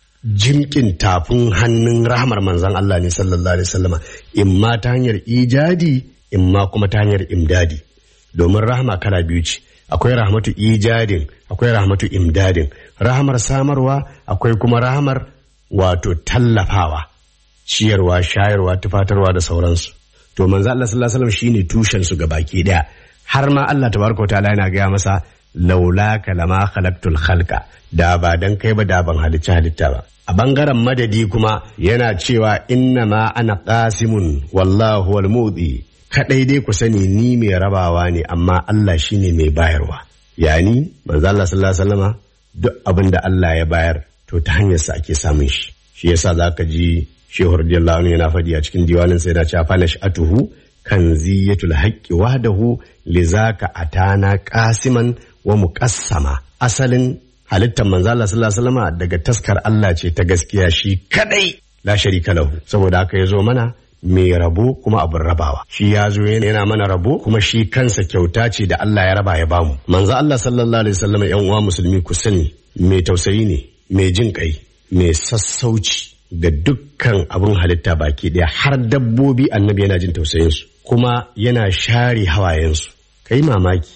jimkin tafin hannun rahmar manzan Allah ne sallallahu alaihi wasallama imma ta hanyar ijadi imma kuma ta hanyar imdadi domin rahma kala biyu ce akwai rahmatu ijadin akwai rahmatu imdadin rahmar samarwa akwai kuma rahmar wato tallafawa ciyarwa shayarwa tufatarwa da sauransu to manzo Allah sallallahu alaihi wasallam shine tushen su baki daya har ma Allah tabaraka wa ta'ala yana gaya masa laula kalama khalaqtul khalqa da ba dan kai ba da ban halicci halitta ba a bangaren madadi kuma yana cewa inna ma ana qasimun wallahu wal mudi kadai dai ku sani ni mai rabawa ne amma Allah shine mai bayarwa yani manzo Allah sallallahu alaihi wasallama duk abin da Allah ya bayar to ta hanyar sa ake samun shi shi yasa zaka ji Shehu radiyallahu anhu yana faɗi a cikin diwanin sai yana cewa fa nash'atuhu kanziyatul haqqi wahdahu lizaka atana qasiman wa muqassama asalin halittar manzo Allah sallallahu alaihi wasallam daga taskar Allah ce ta gaskiya shi kadai la sharika lahu saboda haka yazo mana mai rabo kuma abin rabawa shi ya zo yana mana rabo kuma shi kansa kyauta ce da Allah ya raba ya bamu manzo Allah sallallahu alaihi wasallam yan uwa musulmi ku sani mai tausayi ne mai jin kai mai sassauci ga dukkan abin halitta baki daya har dabbobi annabi yana jin tausayinsu kuma yana share hawayensu kai mamaki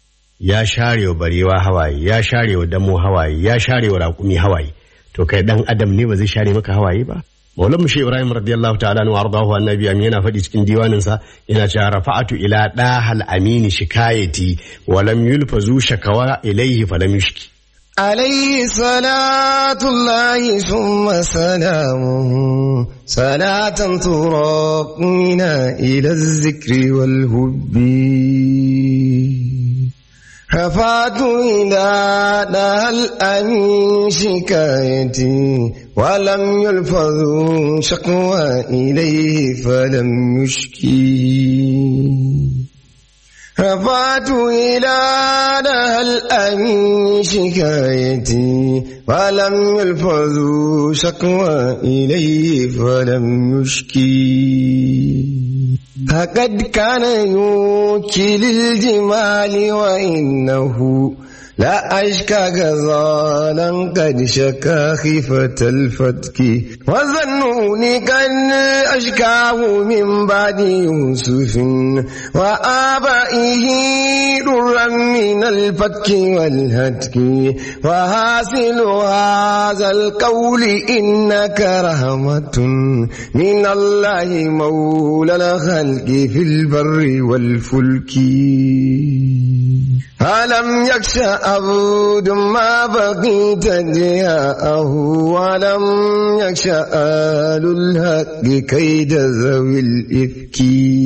ya share wa barewa hawaye ya share wa damo hawaye ya share wa raƙumi hawaye to kai dan adam ne ba zai share maka hawaye ba maulan mu ibrahim radiyallahu ta'ala anhu ardahu annabi amin yana faɗi cikin diwanin sa yana cewa rafa'atu ila dahal amini shikayati wa lam yulfazu shakawa ilayhi falam yushki عليه صلاة الله ثم سلامه صلاة تراقينا إلى الذكر والهب رفعت إلى دها الأمين شكايتي ولم يلفظ شقوى إليه فلم يشكي رفعت إلى دها الأمين شكايتي ولم يلفظ شقوى إليه فلم يشكي فقد كان يوكي للجمال وإنه لا أشكى غزالا قد شكا خيفة الفتك وظنوني كان أشكاه من بعد يوسف وآبائه درا من الفتك والهتك وحاصل هذا القول إنك رحمة من الله مولى الخلق في البر والفلك ألم يخش عبد ما بقيت جاءه ولم يخش آل الحق كيد ذوي الإفك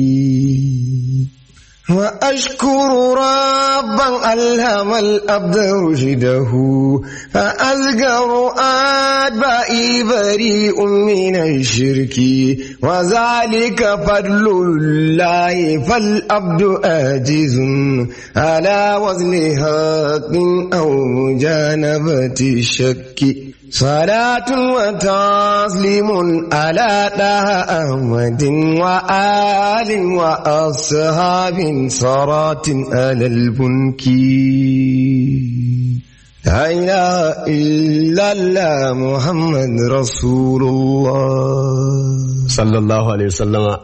وأشكر ربا ألهم الأبد رشده فأذكر أتباعي بريء من الشرك وذلك فضل الله فالأبد آجز على وزن حق أو مجانبة الشك صلاة وتسليم على طه أحمد وآل وأصحاب صلاة على البنك لا إله إلا الله محمد رسول الله sallallahu alaihi wasallama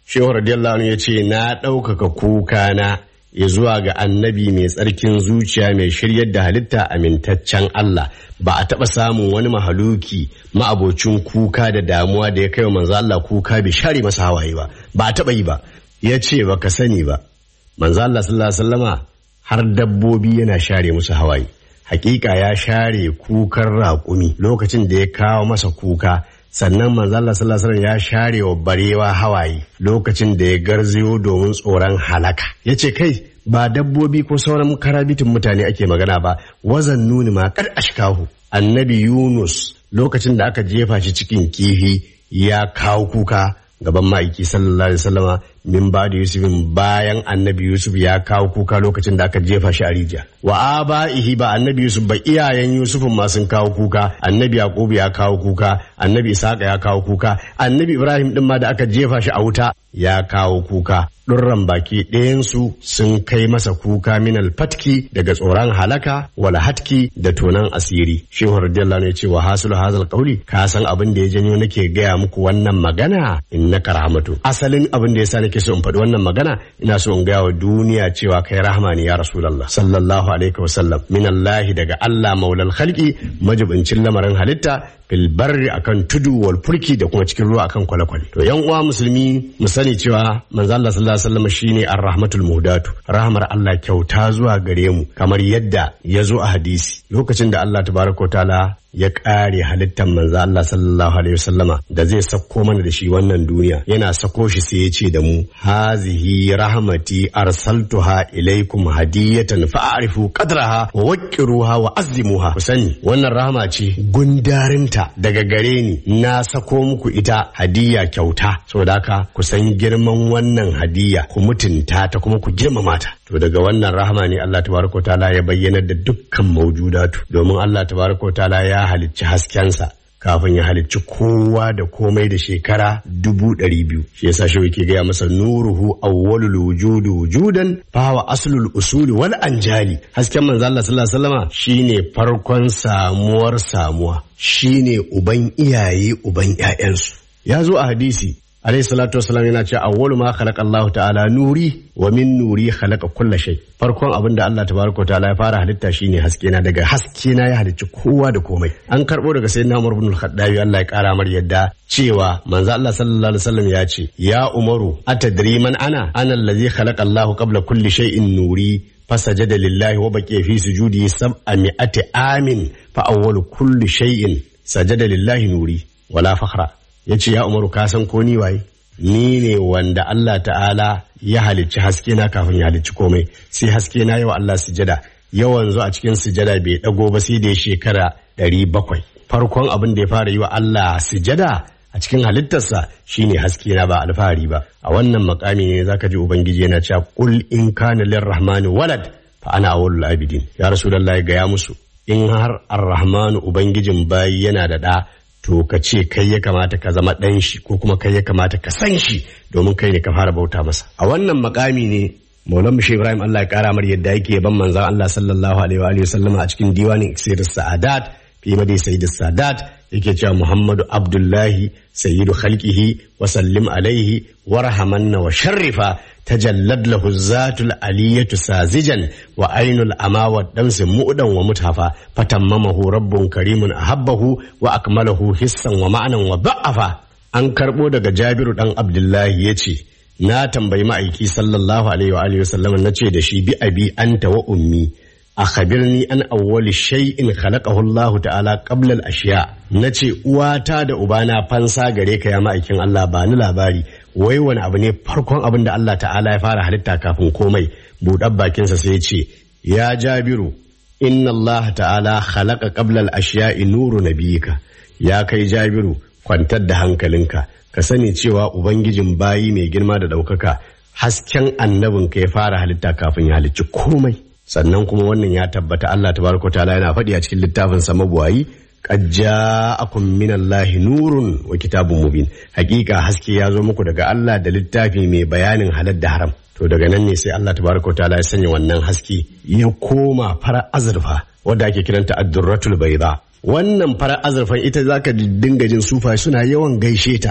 shehu radiyallahu anhu ya ce na ɗaukaka kuka na ya zuwa ga annabi mai tsarkin zuciya mai shiryar da halitta amintaccen Allah ba a taɓa samun wani mahaluki ma'abocin kuka da damuwa da ya kai wa manzo Allah kuka bai share masa hawaye ba ba a taɓa yi ba ya ce ba ka sani ba manzo Allah sallallahu alaihi wasallama har dabbobi yana share musu hawaye hakika ya share kukan raƙumi lokacin da ya kawo masa kuka sannan manzo Allah sallallahu alaihi wasallam ya share wa barewa hawaye lokacin da ya garzayo domin tsoron halaka yace kai ba dabbobi ko sauran karabitin mutane ake magana ba wazan nuni ma kar ashkahu annabi Yunus lokacin da aka jefa shi cikin kifi ya kawo kuka gaban ma'aiki sallallahu alaihi wasallama min ba da yusufin bayan annabi yusuf ya kawo kuka lokacin da aka jefa shi a rijiya wa aba'ihi ba annabi yusuf ba iyayen yusufin ma sun kawo kuka annabi yaqub ya kawo kuka annabi isaka ya kawo kuka annabi ibrahim din ma da aka jefa shi a wuta ya kawo kuka ɗurran baki ɗayansu sun kai masa kuka min alfatki daga tsoron halaka wala hatki da tonan asiri shehu radiyallahu anhu ya ce wa hasul hazal qawli ka san abin da ya janyo nake gaya muku wannan magana innaka rahmatu asalin abin da yasa nake so in faɗi wannan magana ina so in gaya wa duniya cewa kai rahama ne ya rasulullah sallallahu alaihi wasallam min allahi daga allah maulal khalqi majibincin lamarin halitta fil barri akan tudu wal furki da kuma cikin ruwa akan kwale-kwale to yan uwa musulmi mu sani cewa manzo Allah sallallahu alaihi wasallam shine ar-rahmatul muhdatu rahmar Allah kyauta zuwa gare mu kamar yadda ya zo a hadisi lokacin da Allah tabaraka taala ya ƙare halittar manzo Allah sallallahu alaihi wasallama da zai sako mana da shi wannan duniya yana sako shi sai ya ce da mu hazihi rahmati arsaltuha ilaikum hadiyatan fa'arifu qadraha wa waqqiruha wa azimuha ku sani wannan rahama ce gundarinta daga gare ni na sako muku ita hadiya kyauta saboda haka ku san girman wannan hadiya ku mutunta ta kuma ku girmama ta to daga wannan rahama ne Allah tabaraka taala ya bayyana da dukkan maujudatu domin Allah tabaraka taala ya halicci haskensa kafin ya halicci kowa da komai da shekara dubu ɗari biyu shi yasa shi yake gaya masa nuruhu awwalul wujudi wujudan fawa aslul usuli wal anjali hasken manzo Allah sallallahu alaihi wasallama shine farkon samuwar samuwa shine uban iyaye uban ƴaƴansu ya zo a hadisi alayhi salatu wasalam yana cewa awwalu ma khalaqa Allah ta'ala nuri wa min nuri khalaqa kulla shay farkon abin da Allah tabaraka ta'ala ya fara halitta shine haske na daga haske na ya halicci kowa da komai an karbo daga sayyidina Umar ibn al-Khattabi Allah ya kara mar yadda cewa manzo Allah sallallahu alaihi wasallam ya ce ya Umaru atadri man ana ana allazi khalaqa Allah qabla kulli shay'in nuri فسجد لله وبقي في سجوده سبعمائة عام فأول كل شيء سجد لله نوري ولا فخر ya ce ya umaru ka san ko ni waye ni ne wanda Allah ta'ala ya halicci haske na kafin ya halicci komai sai haske na yawa Allah sujada yawan zo a cikin sujada bai dago ba sai da ya shekara ɗari bakwai farkon abin da ya fara yi wa Allah sujada a cikin halittarsa shine haske na ba alfahari ba a wannan makami ne zaka ji ubangiji yana cewa qul in kana lirrahmani walad fa ana awwalul abidin ya rasulullahi ga ya musu in har arrahmanu ubangijin bayi yana da da to ka ce kai ya kamata ka zama ɗan shi ko kuma kai ya kamata ka san shi domin kai ne ka fara bauta masa a wannan makami ne maulan mushe ibrahim allah ya kara mar yadda yake ban manzan allah sallallahu alaihi wa sallama a cikin diwanin iksir sa'adat fi madai sayyid sadat yake cewa muhammadu abdullahi sayyidu khalqihi wa sallim alaihi warhamanna wa sharrifa tajallad lahu zatul aliyatu sazijan wa ainul ama wa damsi mu'dan wa mutafa fatammamahu rabbun karimun ahabbahu wa akmalahu hissan wa ma'anan wa ba'afa an karbo daga jabiru dan abdullahi yace na tambayi ma'aiki sallallahu alaihi wa alihi wasallam nace da shi bi abi anta wa ummi akhbirni an awwali shay'in khalaqahu Allah ta'ala qabla al-ashya nace uwata da ubana fansa gare ka ya ma'aikin Allah ba ni labari wai wani abu ne farkon abin da Allah ta'ala ya fara halitta kafin komai buɗar bakinsa sai ya ce ya jabiru inna Allah ta'ala khalaqa qabla al-ashya'i nuru nabiyika ya kai jabiru kwantar da hankalinka ka sani cewa ubangijin bayi mai girma da ɗaukaka hasken annabinka ya fara halitta kafin ya halicci komai sannan kuma wannan ya tabbata Allah tabaraka ta'ala yana faɗi a cikin littafin sa mabuwayi qad ja'akum minallahi nurun wa kitabun mubin hakika haske ya zo muku daga Allah da littafi mai bayanin halal da haram to daga nan ne sai Allah tabaraka ta'ala ya sanya wannan haske ya koma fara azurfa wadda ake kiranta ad-durratul bayda wannan fara azurfan ita zaka dinga jin sufa suna yawan gaishe ta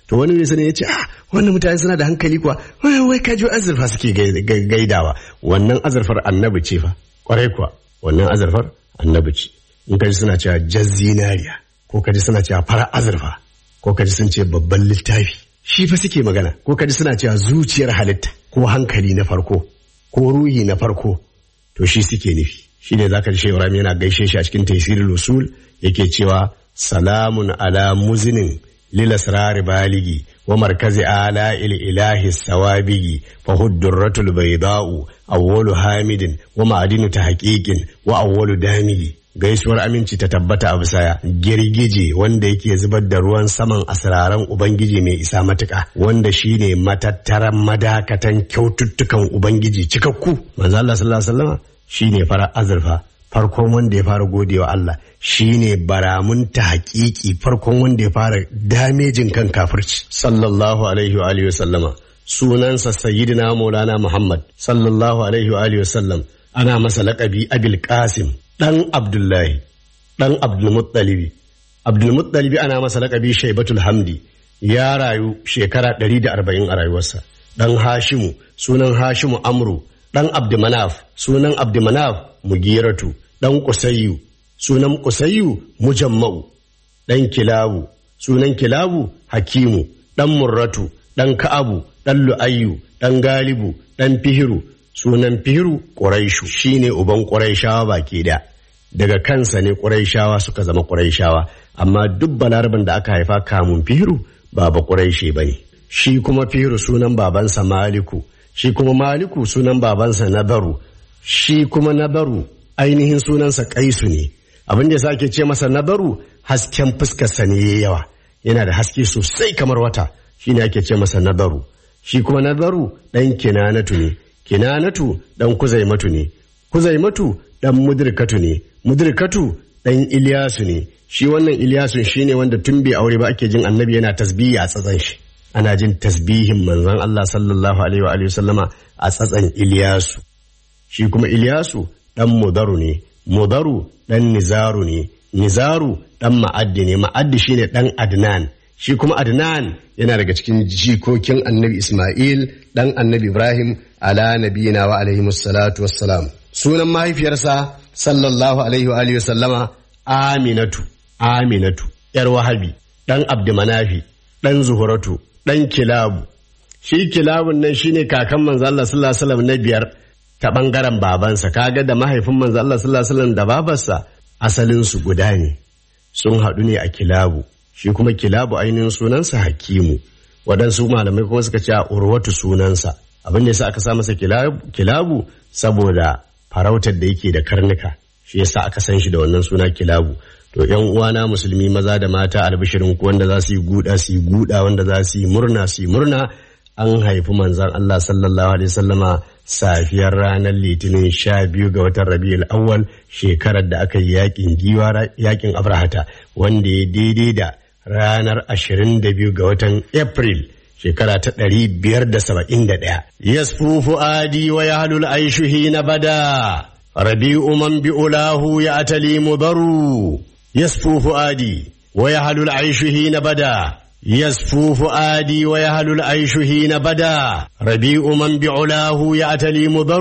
to wani mai sani ya ce ah wannan mutane suna da hankali kuwa wai wai kaji azurfa suke gai- gai- gaidawa wannan azurfar annabi ce fa kwarai kuwa wannan azurfar annabi ce in kaji suna cewa jan zinariya ko kaji suna cewa fara azurfa ko kaji sun ce babban littafi shi fa suke magana ko kaji suna cewa zuciyar halitta ko hankali na farko ko ruhi na farko to shi suke nufi shi ne zaka ji Shehu Ibrahim yana gaishe shi a cikin Taysirul Usul yake cewa salamun ala muzinin lil asrar baligi wa markazi ala il ilahi sawabigi fa hudduratul bayda'u awwalu hamidin wa ma'adinu tahqiqin wa awwalu damigi gaisuwar aminci ta tabbata a bisaya girgije wanda yake zubar da ruwan saman asiraran ubangiji mai isa matuka wanda shine matattaran madakatan kyaututtukan ubangiji cikakku manzo Allah sallallahu alaihi wasallam shine fara azurfa farkon wanda ya fara godewa Allah shine baramun ta hakiki farkon wanda ya fara damejin kan kafirci sallallahu alaihi wa alihi wasallama sunansa sayyidina maulana muhammad sallallahu alaihi wa alihi wasallam ana masa laƙabi abil qasim dan abdullahi dan abdulmuttalibi abdulmuttalibi ana masa laƙabi shaibatul hamdi ya rayu shekara 140 a rayuwarsa dan hashimu sunan hashimu amru dan abdumanaf sunan abdumanaf mugiratu dan kusayyu sunan kusayyu mujamma'u dan kilabu sunan kilabu hakimu dan murratu dan ka'abu dan lu'ayyu dan galibu dan fihiru sunan fihiru ƙuraishu shine uban ƙuraishawa baki da daga kansa ne ƙuraishawa suka zama ƙuraishawa amma duk balaraban da aka haifa kamun fihiru ba ba ƙuraishe ba ne shi kuma fihiru sunan babansa maliku shi kuma maliku sunan babansa nabaru shi kuma nabaru ainihin sunansa kaisu ne abin da ya sake ce masa nabaru hasken fuskarsa ne ya yawa yana da haske sosai kamar wata shine ake ce masa nabaru shi kuma nabaru ɗan kinanatu ne kinanatu ɗan kuzaimatu ne kuzaimatu ɗan mudirkatu ne mudirkatu ɗan iliyasu ne shi wannan iliyasun shine wanda tun bai aure ba ake jin annabi yana tasbihi a tsatsan shi ana jin tasbihin manzon Allah sallallahu alaihi wa alihi sallama a tsatsan iliyasu shi kuma iliyasu ɗan mudaru ne mudaru ɗan nizaru ne nizaru ɗan ma'addi ne ma'addi shine ɗan adnan shi kuma adnan yana daga cikin jikokin annabi isma'il ɗan annabi ibrahim ala nabiyina wa alaihi salatu wassalam sunan mahaifiyarsa sallallahu alaihi wa alihi sallama aminatu aminatu yar wahabi ɗan abdumanafi ɗan zuhuratu ɗan kilabu shi kilabun nan shine kakan manzo Allah sallallahu alaihi wasallam na biyar ta bangaren babansa kaga da mahaifin manzo Allah sallallahu alaihi wasallam da babarsa asalin su guda ne sun haɗu ne a kilabu shi kuma kilabu ainihin sunansa hakimu waɗansu malamai kuma suka ce a urwatu sunansa abin da yasa aka sa masa kilabu, kilabu saboda farautar da yake da karnuka shi yasa aka san shi da wannan suna kilabu to yan uwana musulmi maza da mata albishirin ku wanda za su yi guda su yi guda wanda za su yi murna su yi murna an haifi manzon Allah sallallahu alaihi wasallama safiyar ranar litinin sha biyu ga watan rabiul awwal shekarar da aka yi yakin giwa yakin abrahata wanda ya daidai da ranar ashirin da biyu ga watan april shekara ta ɗari biyar da saba'in da ɗaya yasfufu adi wa yahlul aishuhi na bada rabi'u man bi'ulahu ya atali mudaru yasfufu adi wa yahlul aishuhi na bada يسفو فؤادي ويهل العيش حين بدا ربيع من بعلاه يأتلي مضر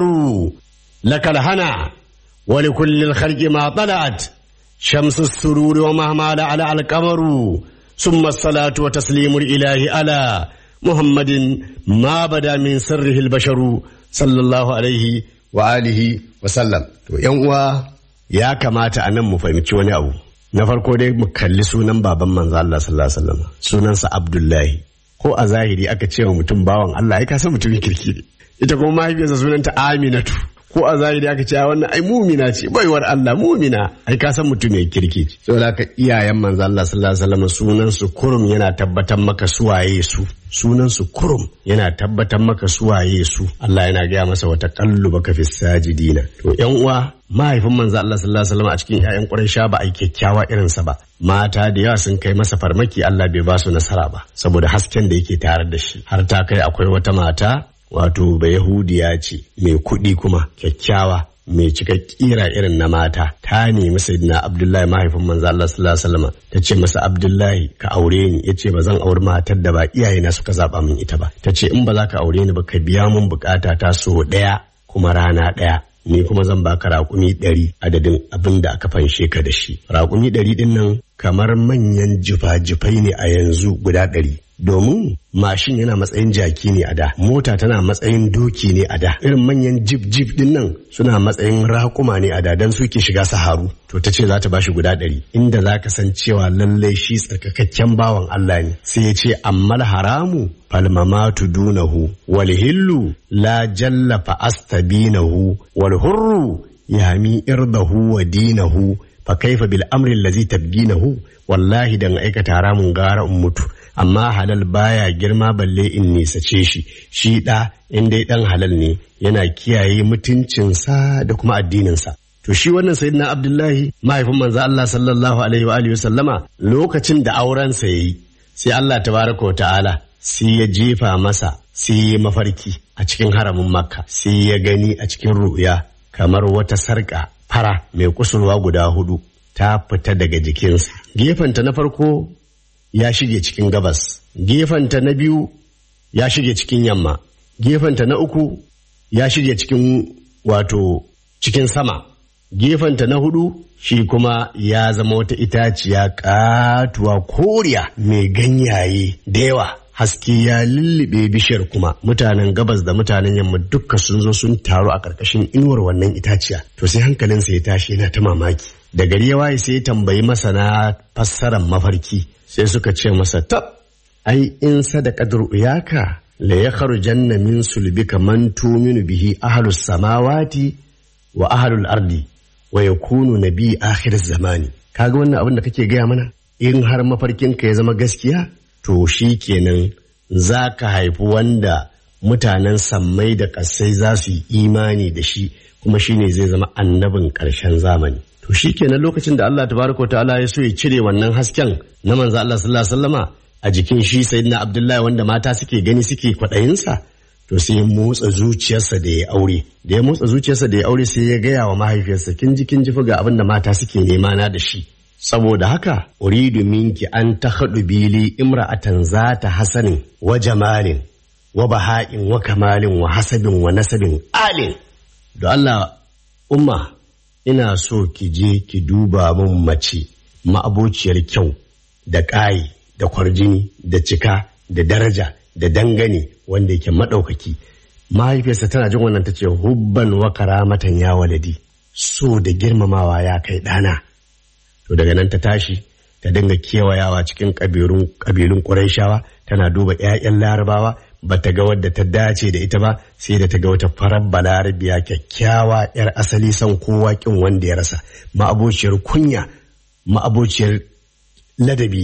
لك الهنا ولكل الخلق ما طلعت شمس السرور ومهما لعلع القمر ثم الصلاة وتسليم الإله على محمد ما بدا من سره البشر صلى الله عليه wa alihi wa sallam to yan uwa ya kamata a nan mu fahimci wani abu na farko dai mu kalli sunan baban manzo Allah sallallahu alaihi wasallam sunansa Abdullahi ko a zahiri aka ce wa mutum bawan Allah ai ka san mutumin kirki ne ita kuma mahaifiyarsa sunanta Aminatu ko a zahiri aka ce wannan ai mumina ce baiwar Allah mumina ai ka san mutum mai kirki ce saboda haka iyayen manzo Allah sallallahu alaihi wasallam sunan su kurum yana tabbatar maka suwaye su sunan su kurum yana tabbatar maka suwaye su Allah yana gaya masa wata baka fi sajidina to yan uwa mahaifin manzo Allah sallallahu alaihi wasallam a cikin ƴaƴan Quraysha ba ai kyakkyawa irin sa ba mata da yawa sun kai masa farmaki Allah bai ba su nasara ba saboda hasken da yake tare da shi har ta kai akwai wata mata wato ba Yahudiya ce mai kuɗi kuma kyakkyawa mai cika kira irin na mata ta nemi sayyidina abdullahi mahaifin manzo Allah sallallahu alaihi wasallam ta ce masa abdullahi ka aure ni yace ba zan auri matar da ba iyayena suka zaba min ita ba ta ce in ba za ka aure ni ba ka biya mun bukata ta so daya kuma rana daya ni kuma zan baka raƙumi ɗari adadin abin da aka fanshe ka da shi raƙumi ɗari ɗin nan kamar manyan jifa-jifai ne a yanzu guda ɗari domin mashin yana matsayin jaki ne a da mota tana matsayin doki ne a da irin manyan jip jip din nan suna matsayin raƙuma ne a da don suke shiga saharu to ta ce za ta bashi guda ɗari inda za ka san cewa lallai shi tsarkakakken bawan Allah ne sai ya ce ammal haramu falmamatu dunahu wal hillu la jalla fa astabinahu wal hurru yami irdahu wa dinahu fa kaifa bil amri allazi tabginahu wallahi dan aikata haramun gara in mutu amma halal baya girma balle in nisace shi shi da in dai dan halal ne yana kiyaye mutuncinsa da kuma addininsa to shi wannan sayyidina abdullahi mahaifin manzo Allah sallallahu alaihi wa alihi wa sallama lokacin da aurensa yayi sai Allah tabaraka wa ta'ala sai ya jefa masa sai ya mafarki a cikin haramin makka sai ya gani a cikin ru'ya kamar wata sarka fara mai kusurwa guda hudu ta fita daga jikinsa gefenta na farko ya shige cikin gabas gefenta na biyu ya shige cikin yamma gefenta na uku ya shige cikin wato cikin sama gefenta na hudu shi kuma ya zama wata itaciya katuwa koriya mai ganyaye da yawa haske ya lullube bishiyar kuma mutanen gabas da mutanen yamma dukka sun zo sun taru a ƙarƙashin inuwar wannan itaciya to sai hankalinsa ya tashi yana ta mamaki da gari ya waye sai ya tambayi masana fassarar mafarki sai suka ce masa tab ai in sadaqat ru'yaka la yakhrujanna min sulbika man tuminu bihi ahlus samawati wa ahlul ardi wa yakunu nabi akhir zamani kaga wannan abin da kake gaya mana in har mafarkinka ya zama gaskiya to shi kenan za ka haifi wanda mutanen sammai da ƙasai za su yi imani da shi kuma shi ne zai zama annabin ƙarshen zamani to shi kenan lokacin da Allah tabaraka wa ta'ala ya so ya cire wannan hasken na manzo Allah sallallahu alaihi wasallama a jikin shi sayyidina Abdullahi wanda mata suke gani suke kwaɗayinsa to sai ya motsa zuciyarsa da ya aure da ya motsa zuciyarsa da ya aure sai ya gaya wa mahaifiyarsa kin ji kin ji ga abin da mata suke nema na da shi saboda haka uridu minki an ta haɗu bili imra'atan za ta hasanin wa jamalin wa baha'in wa kamalin wa hasabin wa nasabin alin da Allah umma ina so ki je ki duba min mace ma'abociyar kyau da ƙayi da kwarjini da cika da daraja da dangane wanda yake maɗaukaki mahaifiyarsa tana jin wannan ta ce hubban wa karamatan ya waladi so da girmamawa ya kai ɗana to daga nan ta tashi ta dinga kewayawa cikin ƙabilun ƙurayshawa tana duba 'ya'yan larabawa ba ta ga wadda ta dace da ita ba sai da ta ga wata farar balarabiya kyakkyawa 'yar asali son kowa kin wanda ya rasa ma'abociyar kunya ma'abociyar ladabi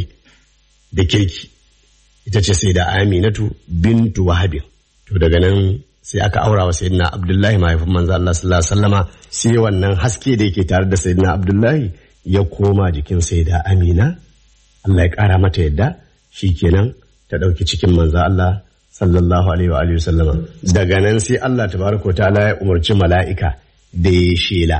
da kirki ita ce sai da aminatu bintu wahabin to daga nan sai aka aura wa sayyidina abdullahi mahaifin manzo Allah sallallahu alaihi wasallama sai wannan haske da yake tare da sayyidina abdullahi ya koma jikin sai da amina Allah ya ƙara mata yadda shi kenan ta ɗauki cikin manzo Allah sallallahu alaihi wa alihi sallama daga nan sai Allah tabaraka wa ta'ala ya umarci mala'ika da ya shela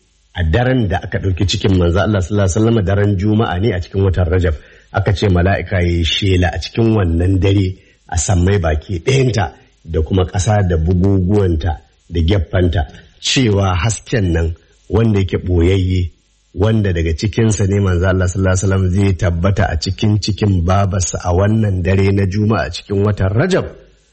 a daren da aka ɗauki cikin manzo Allah sallallahu alaihi wasallama daren juma'a ne a cikin watan Rajab aka ce mala'ika ya shela a cikin wannan dare a sammai baki ɗayanta da kuma ƙasa da buguguwanta da gyaffanta cewa hasken nan wanda yake ɓoyayye wanda daga cikinsa ne manzo Allah sallallahu alaihi wasallam zai tabbata a cikin cikin babarsa a wannan dare na juma'a cikin watan Rajab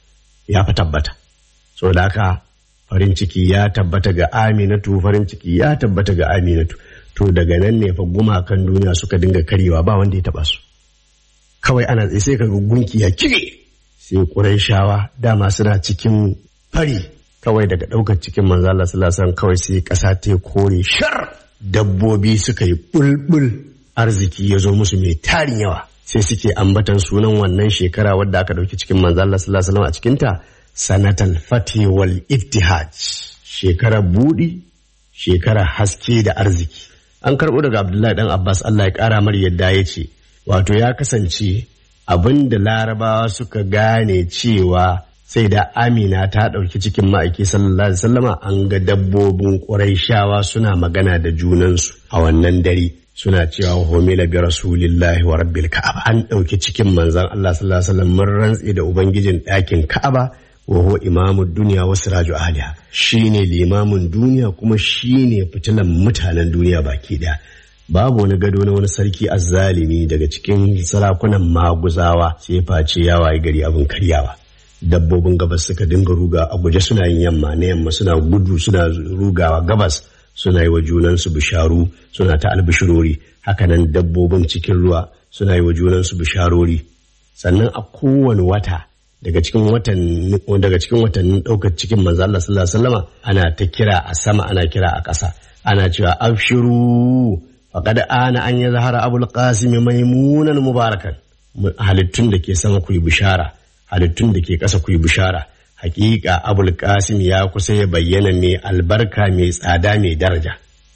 ya fi tabbata saboda haka farin ciki ya tabbata ga Aminatu farin ciki ya tabbata ga Aminatu to daga nan ne fa gumakan duniya suka dinga karyewa ba wanda ya taba su kawai ana tsaye sai kaga gunki ya kire sai Qurayshawa dama suna cikin fari kawai daga ɗaukar cikin manzo Allah sallallahu alaihi wasallam kawai sai ƙasa ta kore shar dabbobi suka yi bulbul arziki ya zo musu mai tarin yawa sai suke ambatan sunan wannan shekara wadda aka ɗauki cikin manzo Allah sallallahu alaihi wasallam a cikinta sanatal fati wal iftihaj shekarar budi shekarar haske da arziki an karɓo daga Abdullahi dan Abbas Allah ya ƙara mar yadda ya ce wato ya kasance abin da larabawa suka gane cewa sai da amina ta ɗauki cikin ma'aiki sallallahu alaihi wasallama an ga dabbobin ƙurayshawa suna magana da junansu a wannan dare suna cewa homila bi rasulillahi wa rabbil ka'aba an ɗauki cikin manzon Allah sallallahu alaihi wasallam mun rantse da ubangijin ɗakin ka'aba wa huwa imamu duniya wa siraju ahliha shine limamin duniya kuma shine fitilan mutanen duniya baki daya babu wani gado na wani sarki azzalimi daga cikin sarakunan maguzawa sai face ya waye gari abin karyawa dabbobin gabas suka dinga ruga a guje suna yin yamma na yamma suna gudu suna rugawa gabas suna yi wa junansu bisharu suna ta albishirori hakanan dabbobin cikin ruwa suna yi wa junansu bisharori sannan a kowane wata daga cikin watan daga cikin watannin daukar cikin manzo Allah sallallahu alaihi wasallama ana ta kira a sama ana kira a ƙasa ana cewa abshiru faqad ana an yazhara abul qasim maimunan mubarakan halittun da ke sama ku yi bishara halittun da ke ƙasa ku yi bishara hakika abul qasim ya kusa ya bayyana mai albarka mai tsada mai daraja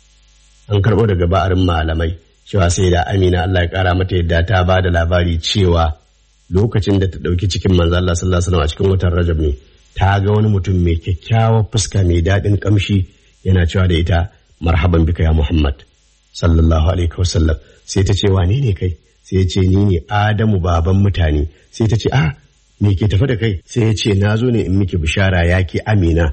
an karɓo daga ba'arin malamai cewa sai da amina Allah ya ƙara mata yadda ta ba da labari cewa lokacin da ta ɗauki cikin manzo Allah sallallahu alaihi wasallam a cikin watan Rajab ne ta ga wani mutum mai kyakkyawar fuska mai daɗin ƙamshi yana cewa da ita marhaban bika ya Muhammad sallallahu alaihi wasallam sai ta ce wane ne kai sai ya ce ni ne Adamu baban mutane sai ta ce ah me ke tafi da kai sai ya ce na zo ne in miki bishara ya ki amina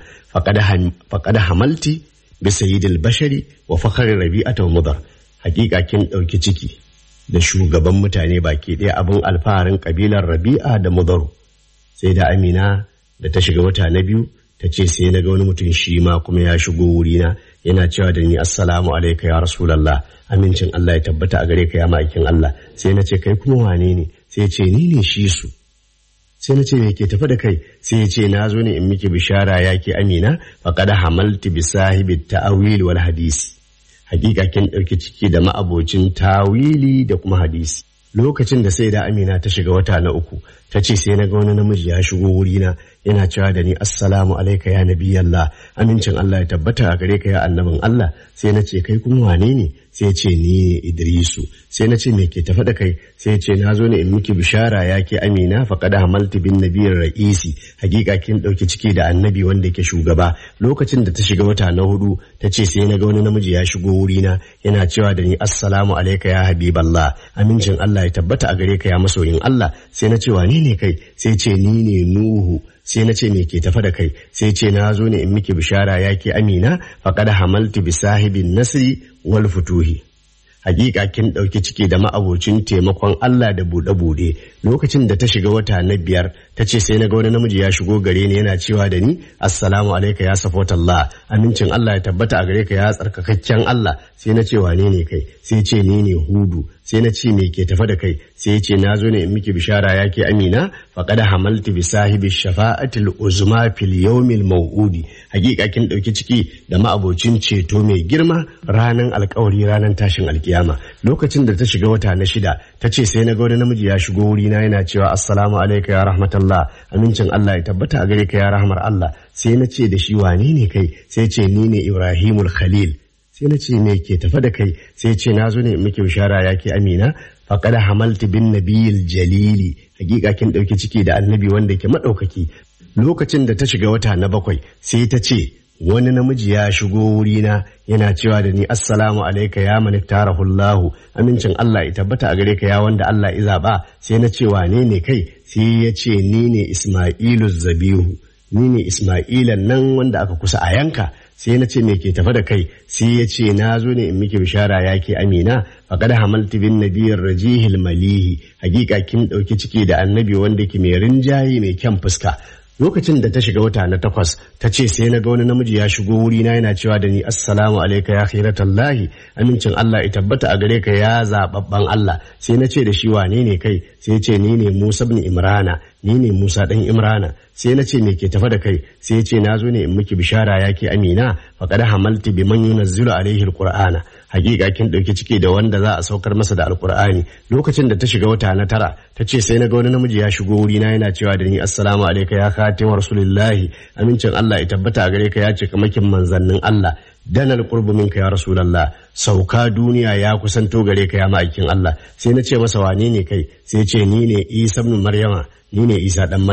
faqad hamalti bi sayyidil bashari wa fakhri rabi'ata wa mudar hakika kin ɗauki ciki da shugaban mutane baki ɗaya abin alfaharin kabilar rabi'a da mudaru sai da amina da ta shiga wata na biyu ta ce sai na ga wani mutum shi ma kuma ya shigo wurina yana cewa da ni assalamu alaika ya rasulallah amincin Allah ya tabbata a gare ka ya ma'aikin Allah sai na ce kai kuma wane ne sai ce ni ne shi su sai na ce me ke tafi da kai sai ya ce na zo ne in miki bishara ya ke amina faqad hamalti bi sahibi ta'awil wal hadisi hakika kin ɗauki ciki da ma'abocin tawili da kuma hadisi lokacin da sai da amina ta shiga wata na uku ta ce sai na ga wani namiji ya shigo wurina yana cewa da ni assalamu alaika ya nabi Allah amincin Allah ya tabbata a gare ka ya annabin Allah sai na ce kai kuma wane ne sai ce ni ne Idrisu sai na ce me ke tafa da kai sai ce na zo ne in miki bishara ya ke amina faqad hamaltu bin nabiyir ra'isi hakika kin dauki ciki da annabi wanda yake shugaba lokacin da ta shiga wata na hudu ta ce sai na ga wani namiji ya shigo wurina yana cewa da ni assalamu alaika ya habiballah amincin Allah ya tabbata a gare ka ya masoyin Allah sai na ce wane ne kai sai ce ni ne Nuhu sai na ce me ke tafa da kai sai ce na zo ne in miki bishara ya ke amina faqad hamaltu bi sahibin nasri wal futuhi hakika kin ɗauki ciki da ma'abocin taimakon Allah da buɗe-buɗe lokacin da ta shiga wata na biyar ta ce sai na ga wani namiji ya shigo gare ni yana cewa da ni assalamu alaika ya safot Allah amincin Allah ya tabbata a gare ka ya tsarkakakken Allah sai na ce wane ne kai sai ce ni ne hudu sai na ce me ke tafa da kai sai ya ce na zo ne in miki bishara ya ke amina faqad hamaltu bi sahibi shafa'atil uzma fil yawmil maw'udi hakika kin ɗauki ciki da ma'abocin ceto mai girma ranan alkawari ranan tashin alkiyama lokacin da ta shiga wata na shida ta ce sai na ga wani namiji ya shigo wurina yana cewa assalamu alaika ya rahmatullah amincin Allah ya tabbata a gare ka ya rahmar Allah sai na ce da shi wane ne kai sai ce ni ne Ibrahimul Khalil sai na ce me ke tafa da kai sai ce na zo ne in miki bishara ya ke amina faqad hamaltu bin nabiyil jalili hakika kin dauki ciki da annabi wanda ke madaukaki lokacin da ta shiga wata na bakwai sai ta ce wani namiji ya shigo wurina yana cewa da ni assalamu alaika ya mani tarahullahu amincin Allah ya tabbata a gare ka ya wanda Allah ya zaba sai na ce wane ne kai sai ya ce ni ne Ismailu Zabihu ni ne Ismailan nan wanda aka kusa a yanka sai na ce me ke tafa da kai sai ya ce na zo ne in miki bishara ya ke amina faqad hamaltu bin nabiyyir rajihil malihi hakika kin dauki ciki da annabi wanda ke mai rinjaye mai kyan fuska lokacin da ta shiga wata na takwas ta ce sai na ga wani namiji ya shigo wurina yana cewa da ni assalamu alaika ya khiratallahi amincin Allah ya tabbata a gare ka ya zababban Allah sai na ce da shi wane ne kai sai ce ni ne Musa ibn Imrana ni ne Musa dan Imrana sai na ce me ke tafa da kai sai ya ce na zo ne in miki bishara ya ke Amina faqad hamalti biman yunazzilu alaihi alqur'ana hakika kin dauki ciki da wanda za a saukar masa da alqur'ani lokacin da ta shiga wata na tara ta ce sai na ga wani namiji ya shigo wurina yana cewa da ni assalamu alaika ya khatim rasulillahi amincin Allah ya tabbata a gare ka ya ce kamakin manzannin Allah danal qurbu minka ya rasulullah sauka duniya ya kusanto gare ka ya ma'aikin Allah sai na ce masa wane ne kai sai ce ni ne Isa ibn Maryama ni ne Isa dan Maryam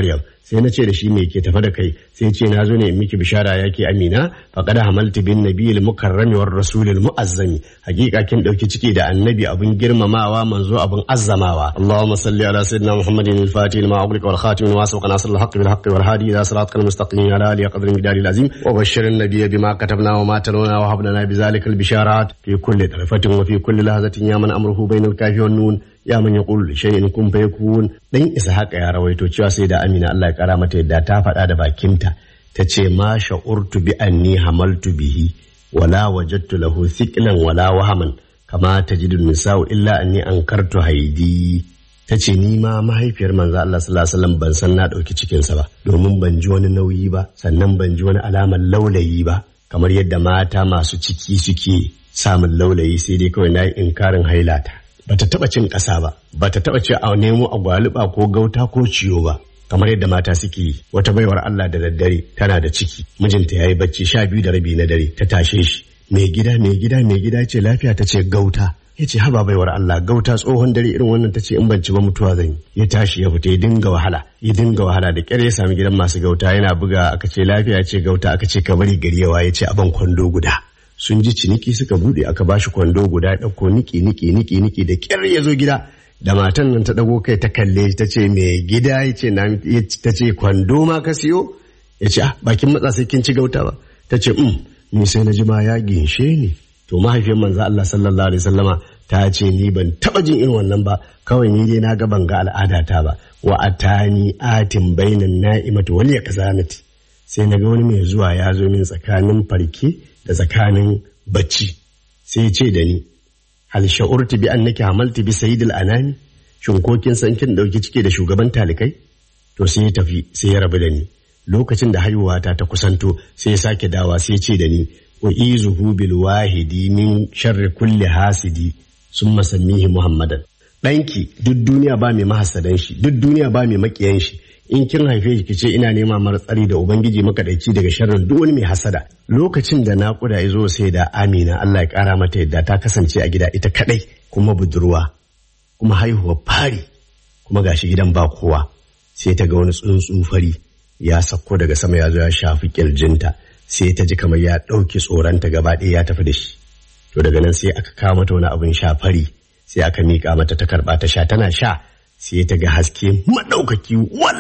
sai na ce da shi me ke tafa da kai sai ce na zo ne in miki bishara yake amina faqad hamaltu bin nabiyil mukarrami war rasulil muazzami hakika kin dauki ciki da annabi abun girmamawa manzo abun azzamawa allahumma salli ala sayyidina muhammadin al-fatih lima ughliqa wal khatim lima sabaqa nasr al-haqq bil haqq wal hadi ila siratal mustaqim ala alihi qadri midari al-azim wa bashshir an-nabiy bima katabna wa ma talawna wa habna bi zalika al-bisharat fi kulli tarfatin wa fi kulli lahzatin ya man amruhu bainal kafi wan nun ya man yaqul shay'in kun fayakun dan isa haka ya rawaito cewa sai da amina Allah ya kara mata yadda ta faɗa da bakinta ta ce ma sha'urtu bi anni hamaltu bihi wala wajadtu lahu thiqlan wala wahaman kama tajidu nisa'u illa anni ankartu haidi ta ce ni ma mahaifiyar manzo Allah sallallahu alaihi wasallam ban san na dauki cikin sa ba domin ban ji wani nauyi ba sannan ban ji wani alamar laulayi ba kamar yadda mata masu ciki suke samun laulayi sai dai kawai na yi inkarin hailata bata taba cin ƙasa ba bata taba ce a nemo agwaluba ko gauta ko ciyo ba kamar yadda mata suke yi wata baiwar Allah da daddare tana da ciki mijinta yayi bacci sha biyu da rabi na dare ta tashe shi mai gida mai gida mai gida ce lafiya ta ce gauta ya ce haba baiwar Allah gauta tsohon dare irin wannan ta ce in ban ci ba mutuwa zan yi ya tashi ya fita ya dinga wahala ya dinga wahala da kyar ya sami gidan masu gauta yana buga aka ce lafiya ce gauta aka ce ka bari gari yawa ya ce aban kwando guda sun ji ciniki suka bude aka bashi kwando guda ya ɗauko niki niki niki niki da kyar ya zo gida da matan nan ta ɗago kai ta kalle ta ce mai gida ya ce ta ce kwando ma ka siyo ya ce ah bakin matsa sai kin ci gauta ba ta ce um ni sai na ji ma ya ginshe ni to mahaifiyar manzo Allah sallallahu alaihi wasallama ta ce ni ban taba jin irin wannan ba kawai ni dai na ga ban ga al'adata ba wa atani atin bainan na'imati wal yakzanati sai na ga wani mai zuwa ya zo min tsakanin farke da tsakanin bacci sai ya ce da ni hal sha'urti bi annaki hamalti bi sayyidil anami shin ko kin san kin dauki cike da shugaban talikai to sai ya tafi sai ya rabu da ni lokacin da haihuwata ta kusanto sai ya sake dawa sai ya ce da ni wa izuhu bil wahidi min sharri kulli hasidi summa sammihi muhammadan ɗanki duk duniya ba mai mahasadan shi duk duniya ba mai makiyan shi in kin haife shi kice ina nema mara tsari da ubangiji makadaici daga sharrin duk wani mai hasada lokacin da naƙuda ya zo sai da amina Allah ya ƙara mata yadda ta kasance a gida ita kadai kuma budurwa kuma haihuwa fari kuma gashi gidan ba kowa sai ta ga wani tsuntsu fari ya sakko daga sama ya zo ya shafi kirjinta sai ta ji kamar ya ɗauki tsoronta gaba ɗaya ya tafi da shi to daga nan sai aka kawo mata wani abin sha fari sai aka miƙa mata ta karɓa ta sha tana sha sai ta ga haske maɗaukaki wal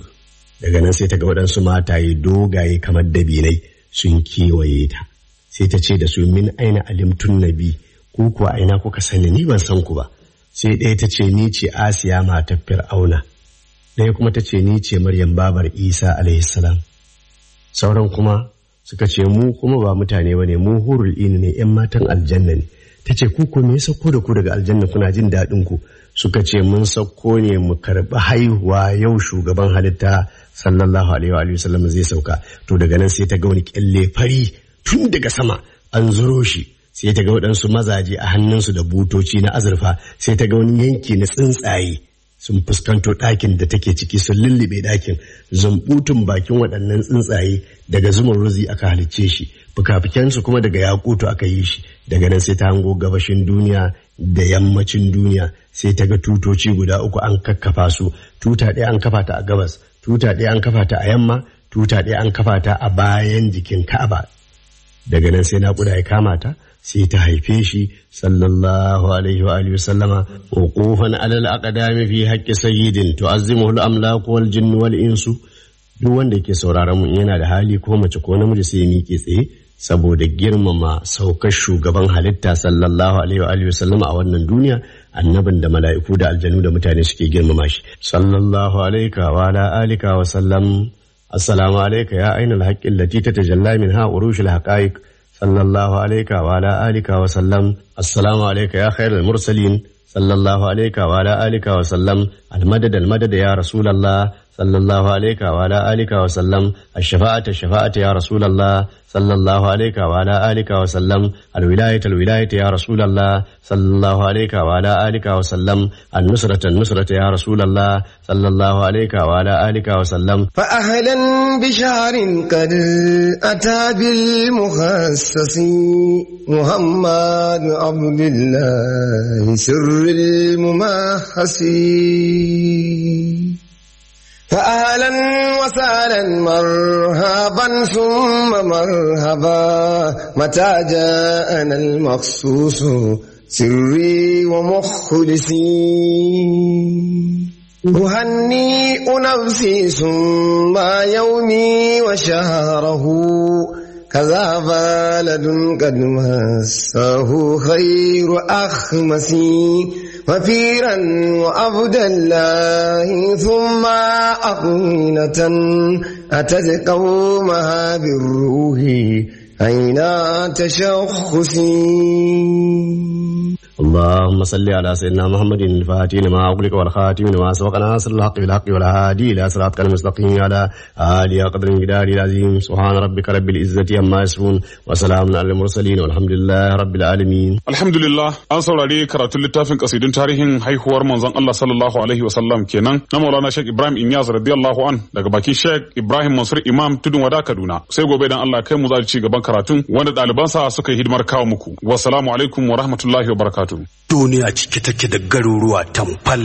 daga nan sai ta ga waɗansu mataye dogaye kamar dabinai sun kewaye ta sai ta ce da su min aina alimtun nabi ko kuwa aina kuka sani ni ban san ku ba sai ɗaya ta ce ni ce asiya matar fir'auna ɗaya kuma ta ce ni ce maryam babar isa alaihi salam sauran kuma suka ce mu kuma ba mutane ba ne mu hurul ini ne yan matan aljanna ne ta ce ku me ya sauko da ku daga aljanna kuna jin daɗin ku suka ce mun sauko ne mu karɓi haihuwa yau shugaban halitta sallallahu alaihi wa sallam zai sauka to daga nan sai ta ga wani kyalle fari tun daga sama an zuro shi sai ta ga waɗansu mazaje a hannunsu da butoci na azurfa sai ta ga wani yanki na tsuntsaye sun fuskanto ɗakin da take ciki sun lullube ɗakin zumbutun bakin waɗannan tsuntsaye daga zuman ruzi aka halicce shi fukafukensu kuma daga yakutu aka yi shi daga nan sai ta hango gabashin duniya da yammacin duniya sai ta ga tutoci guda uku an kakkafa su tuta ɗaya an kafa ta a gabas tuta ɗaya an kafa ta a yamma tuta ɗaya an kafa ta a bayan jikin ka'aba daga nan sai naƙuda ya kama ta sai ta haife shi sallallahu alaihi wa alihi sallama wuqufan alal aqdami fi haqqi sayyidin tu'azzimuhu al-amlaku wal jinnu wal insu duk wanda yake sauraron mu yana da hali ko mace ko namiji sai miƙe tsaye saboda girmama saukar shugaban halitta sallallahu alaihi wa alihi sallama a wannan duniya annabin da mala'iku da aljanu da mutane suke girmama shi sallallahu alaika wa ala alika wa sallam assalamu alaika ya ainul haqqi allati tatajalla minha urushul haqaiq صلى الله عليك وعلى آلك وسلم السلام عليك يا خير المرسلين صلى الله عليك وعلى آلك وسلم المدد المدد يا رسول الله صلى الله عليك وعلى آلك وسلم الشفاعة الشفاعة يا رسول الله صلى الله عليك وعلى آلك وسلم الولاية الولاية يا رسول الله صلى الله عليك وعلى آلك وسلم النصرة النصرة يا رسول الله صلى الله عليك وعلى آلك وسلم فأهلا بشهر قد أتى بالمخصص محمد عبد الله سر الممحص فأهلا وسهلا مرحبا ثم مرحبا متى جاءنا المخصوص سري ومخلصي أهنئ نفسي ثم يومي وشهره كذا بلد قد مسه خير أخمسي وفيرا وعبد الله ثم أقينة أتت قومها بالروح أين تشخصي اللهم صل على سيدنا محمد الفاتح لما أغلق والخاتم لما سبق ناصر الحق بالحق والهادي إلى صراطك المستقيم على آله قدر المقدار العظيم سبحان ربك رب العزة عما يصفون وسلام على المرسلين والحمد لله رب العالمين Alhamdulillah an saurari karatun littafin kasidun tarihin haihuwar manzon Allah sallallahu alaihi wasallam kenan na Maulana Sheikh Ibrahim Inyas radiyallahu an daga bakin Sheikh Ibrahim Mansur Imam Tudun Wada Kaduna sai gobe dan Allah kai mu za ci gaban karatun wanda ɗalibansa suka yi hidimar kawo muku wassalamu alaikum wa rahmatullahi wa barakatuh duniya cike take da garuruwa tamfal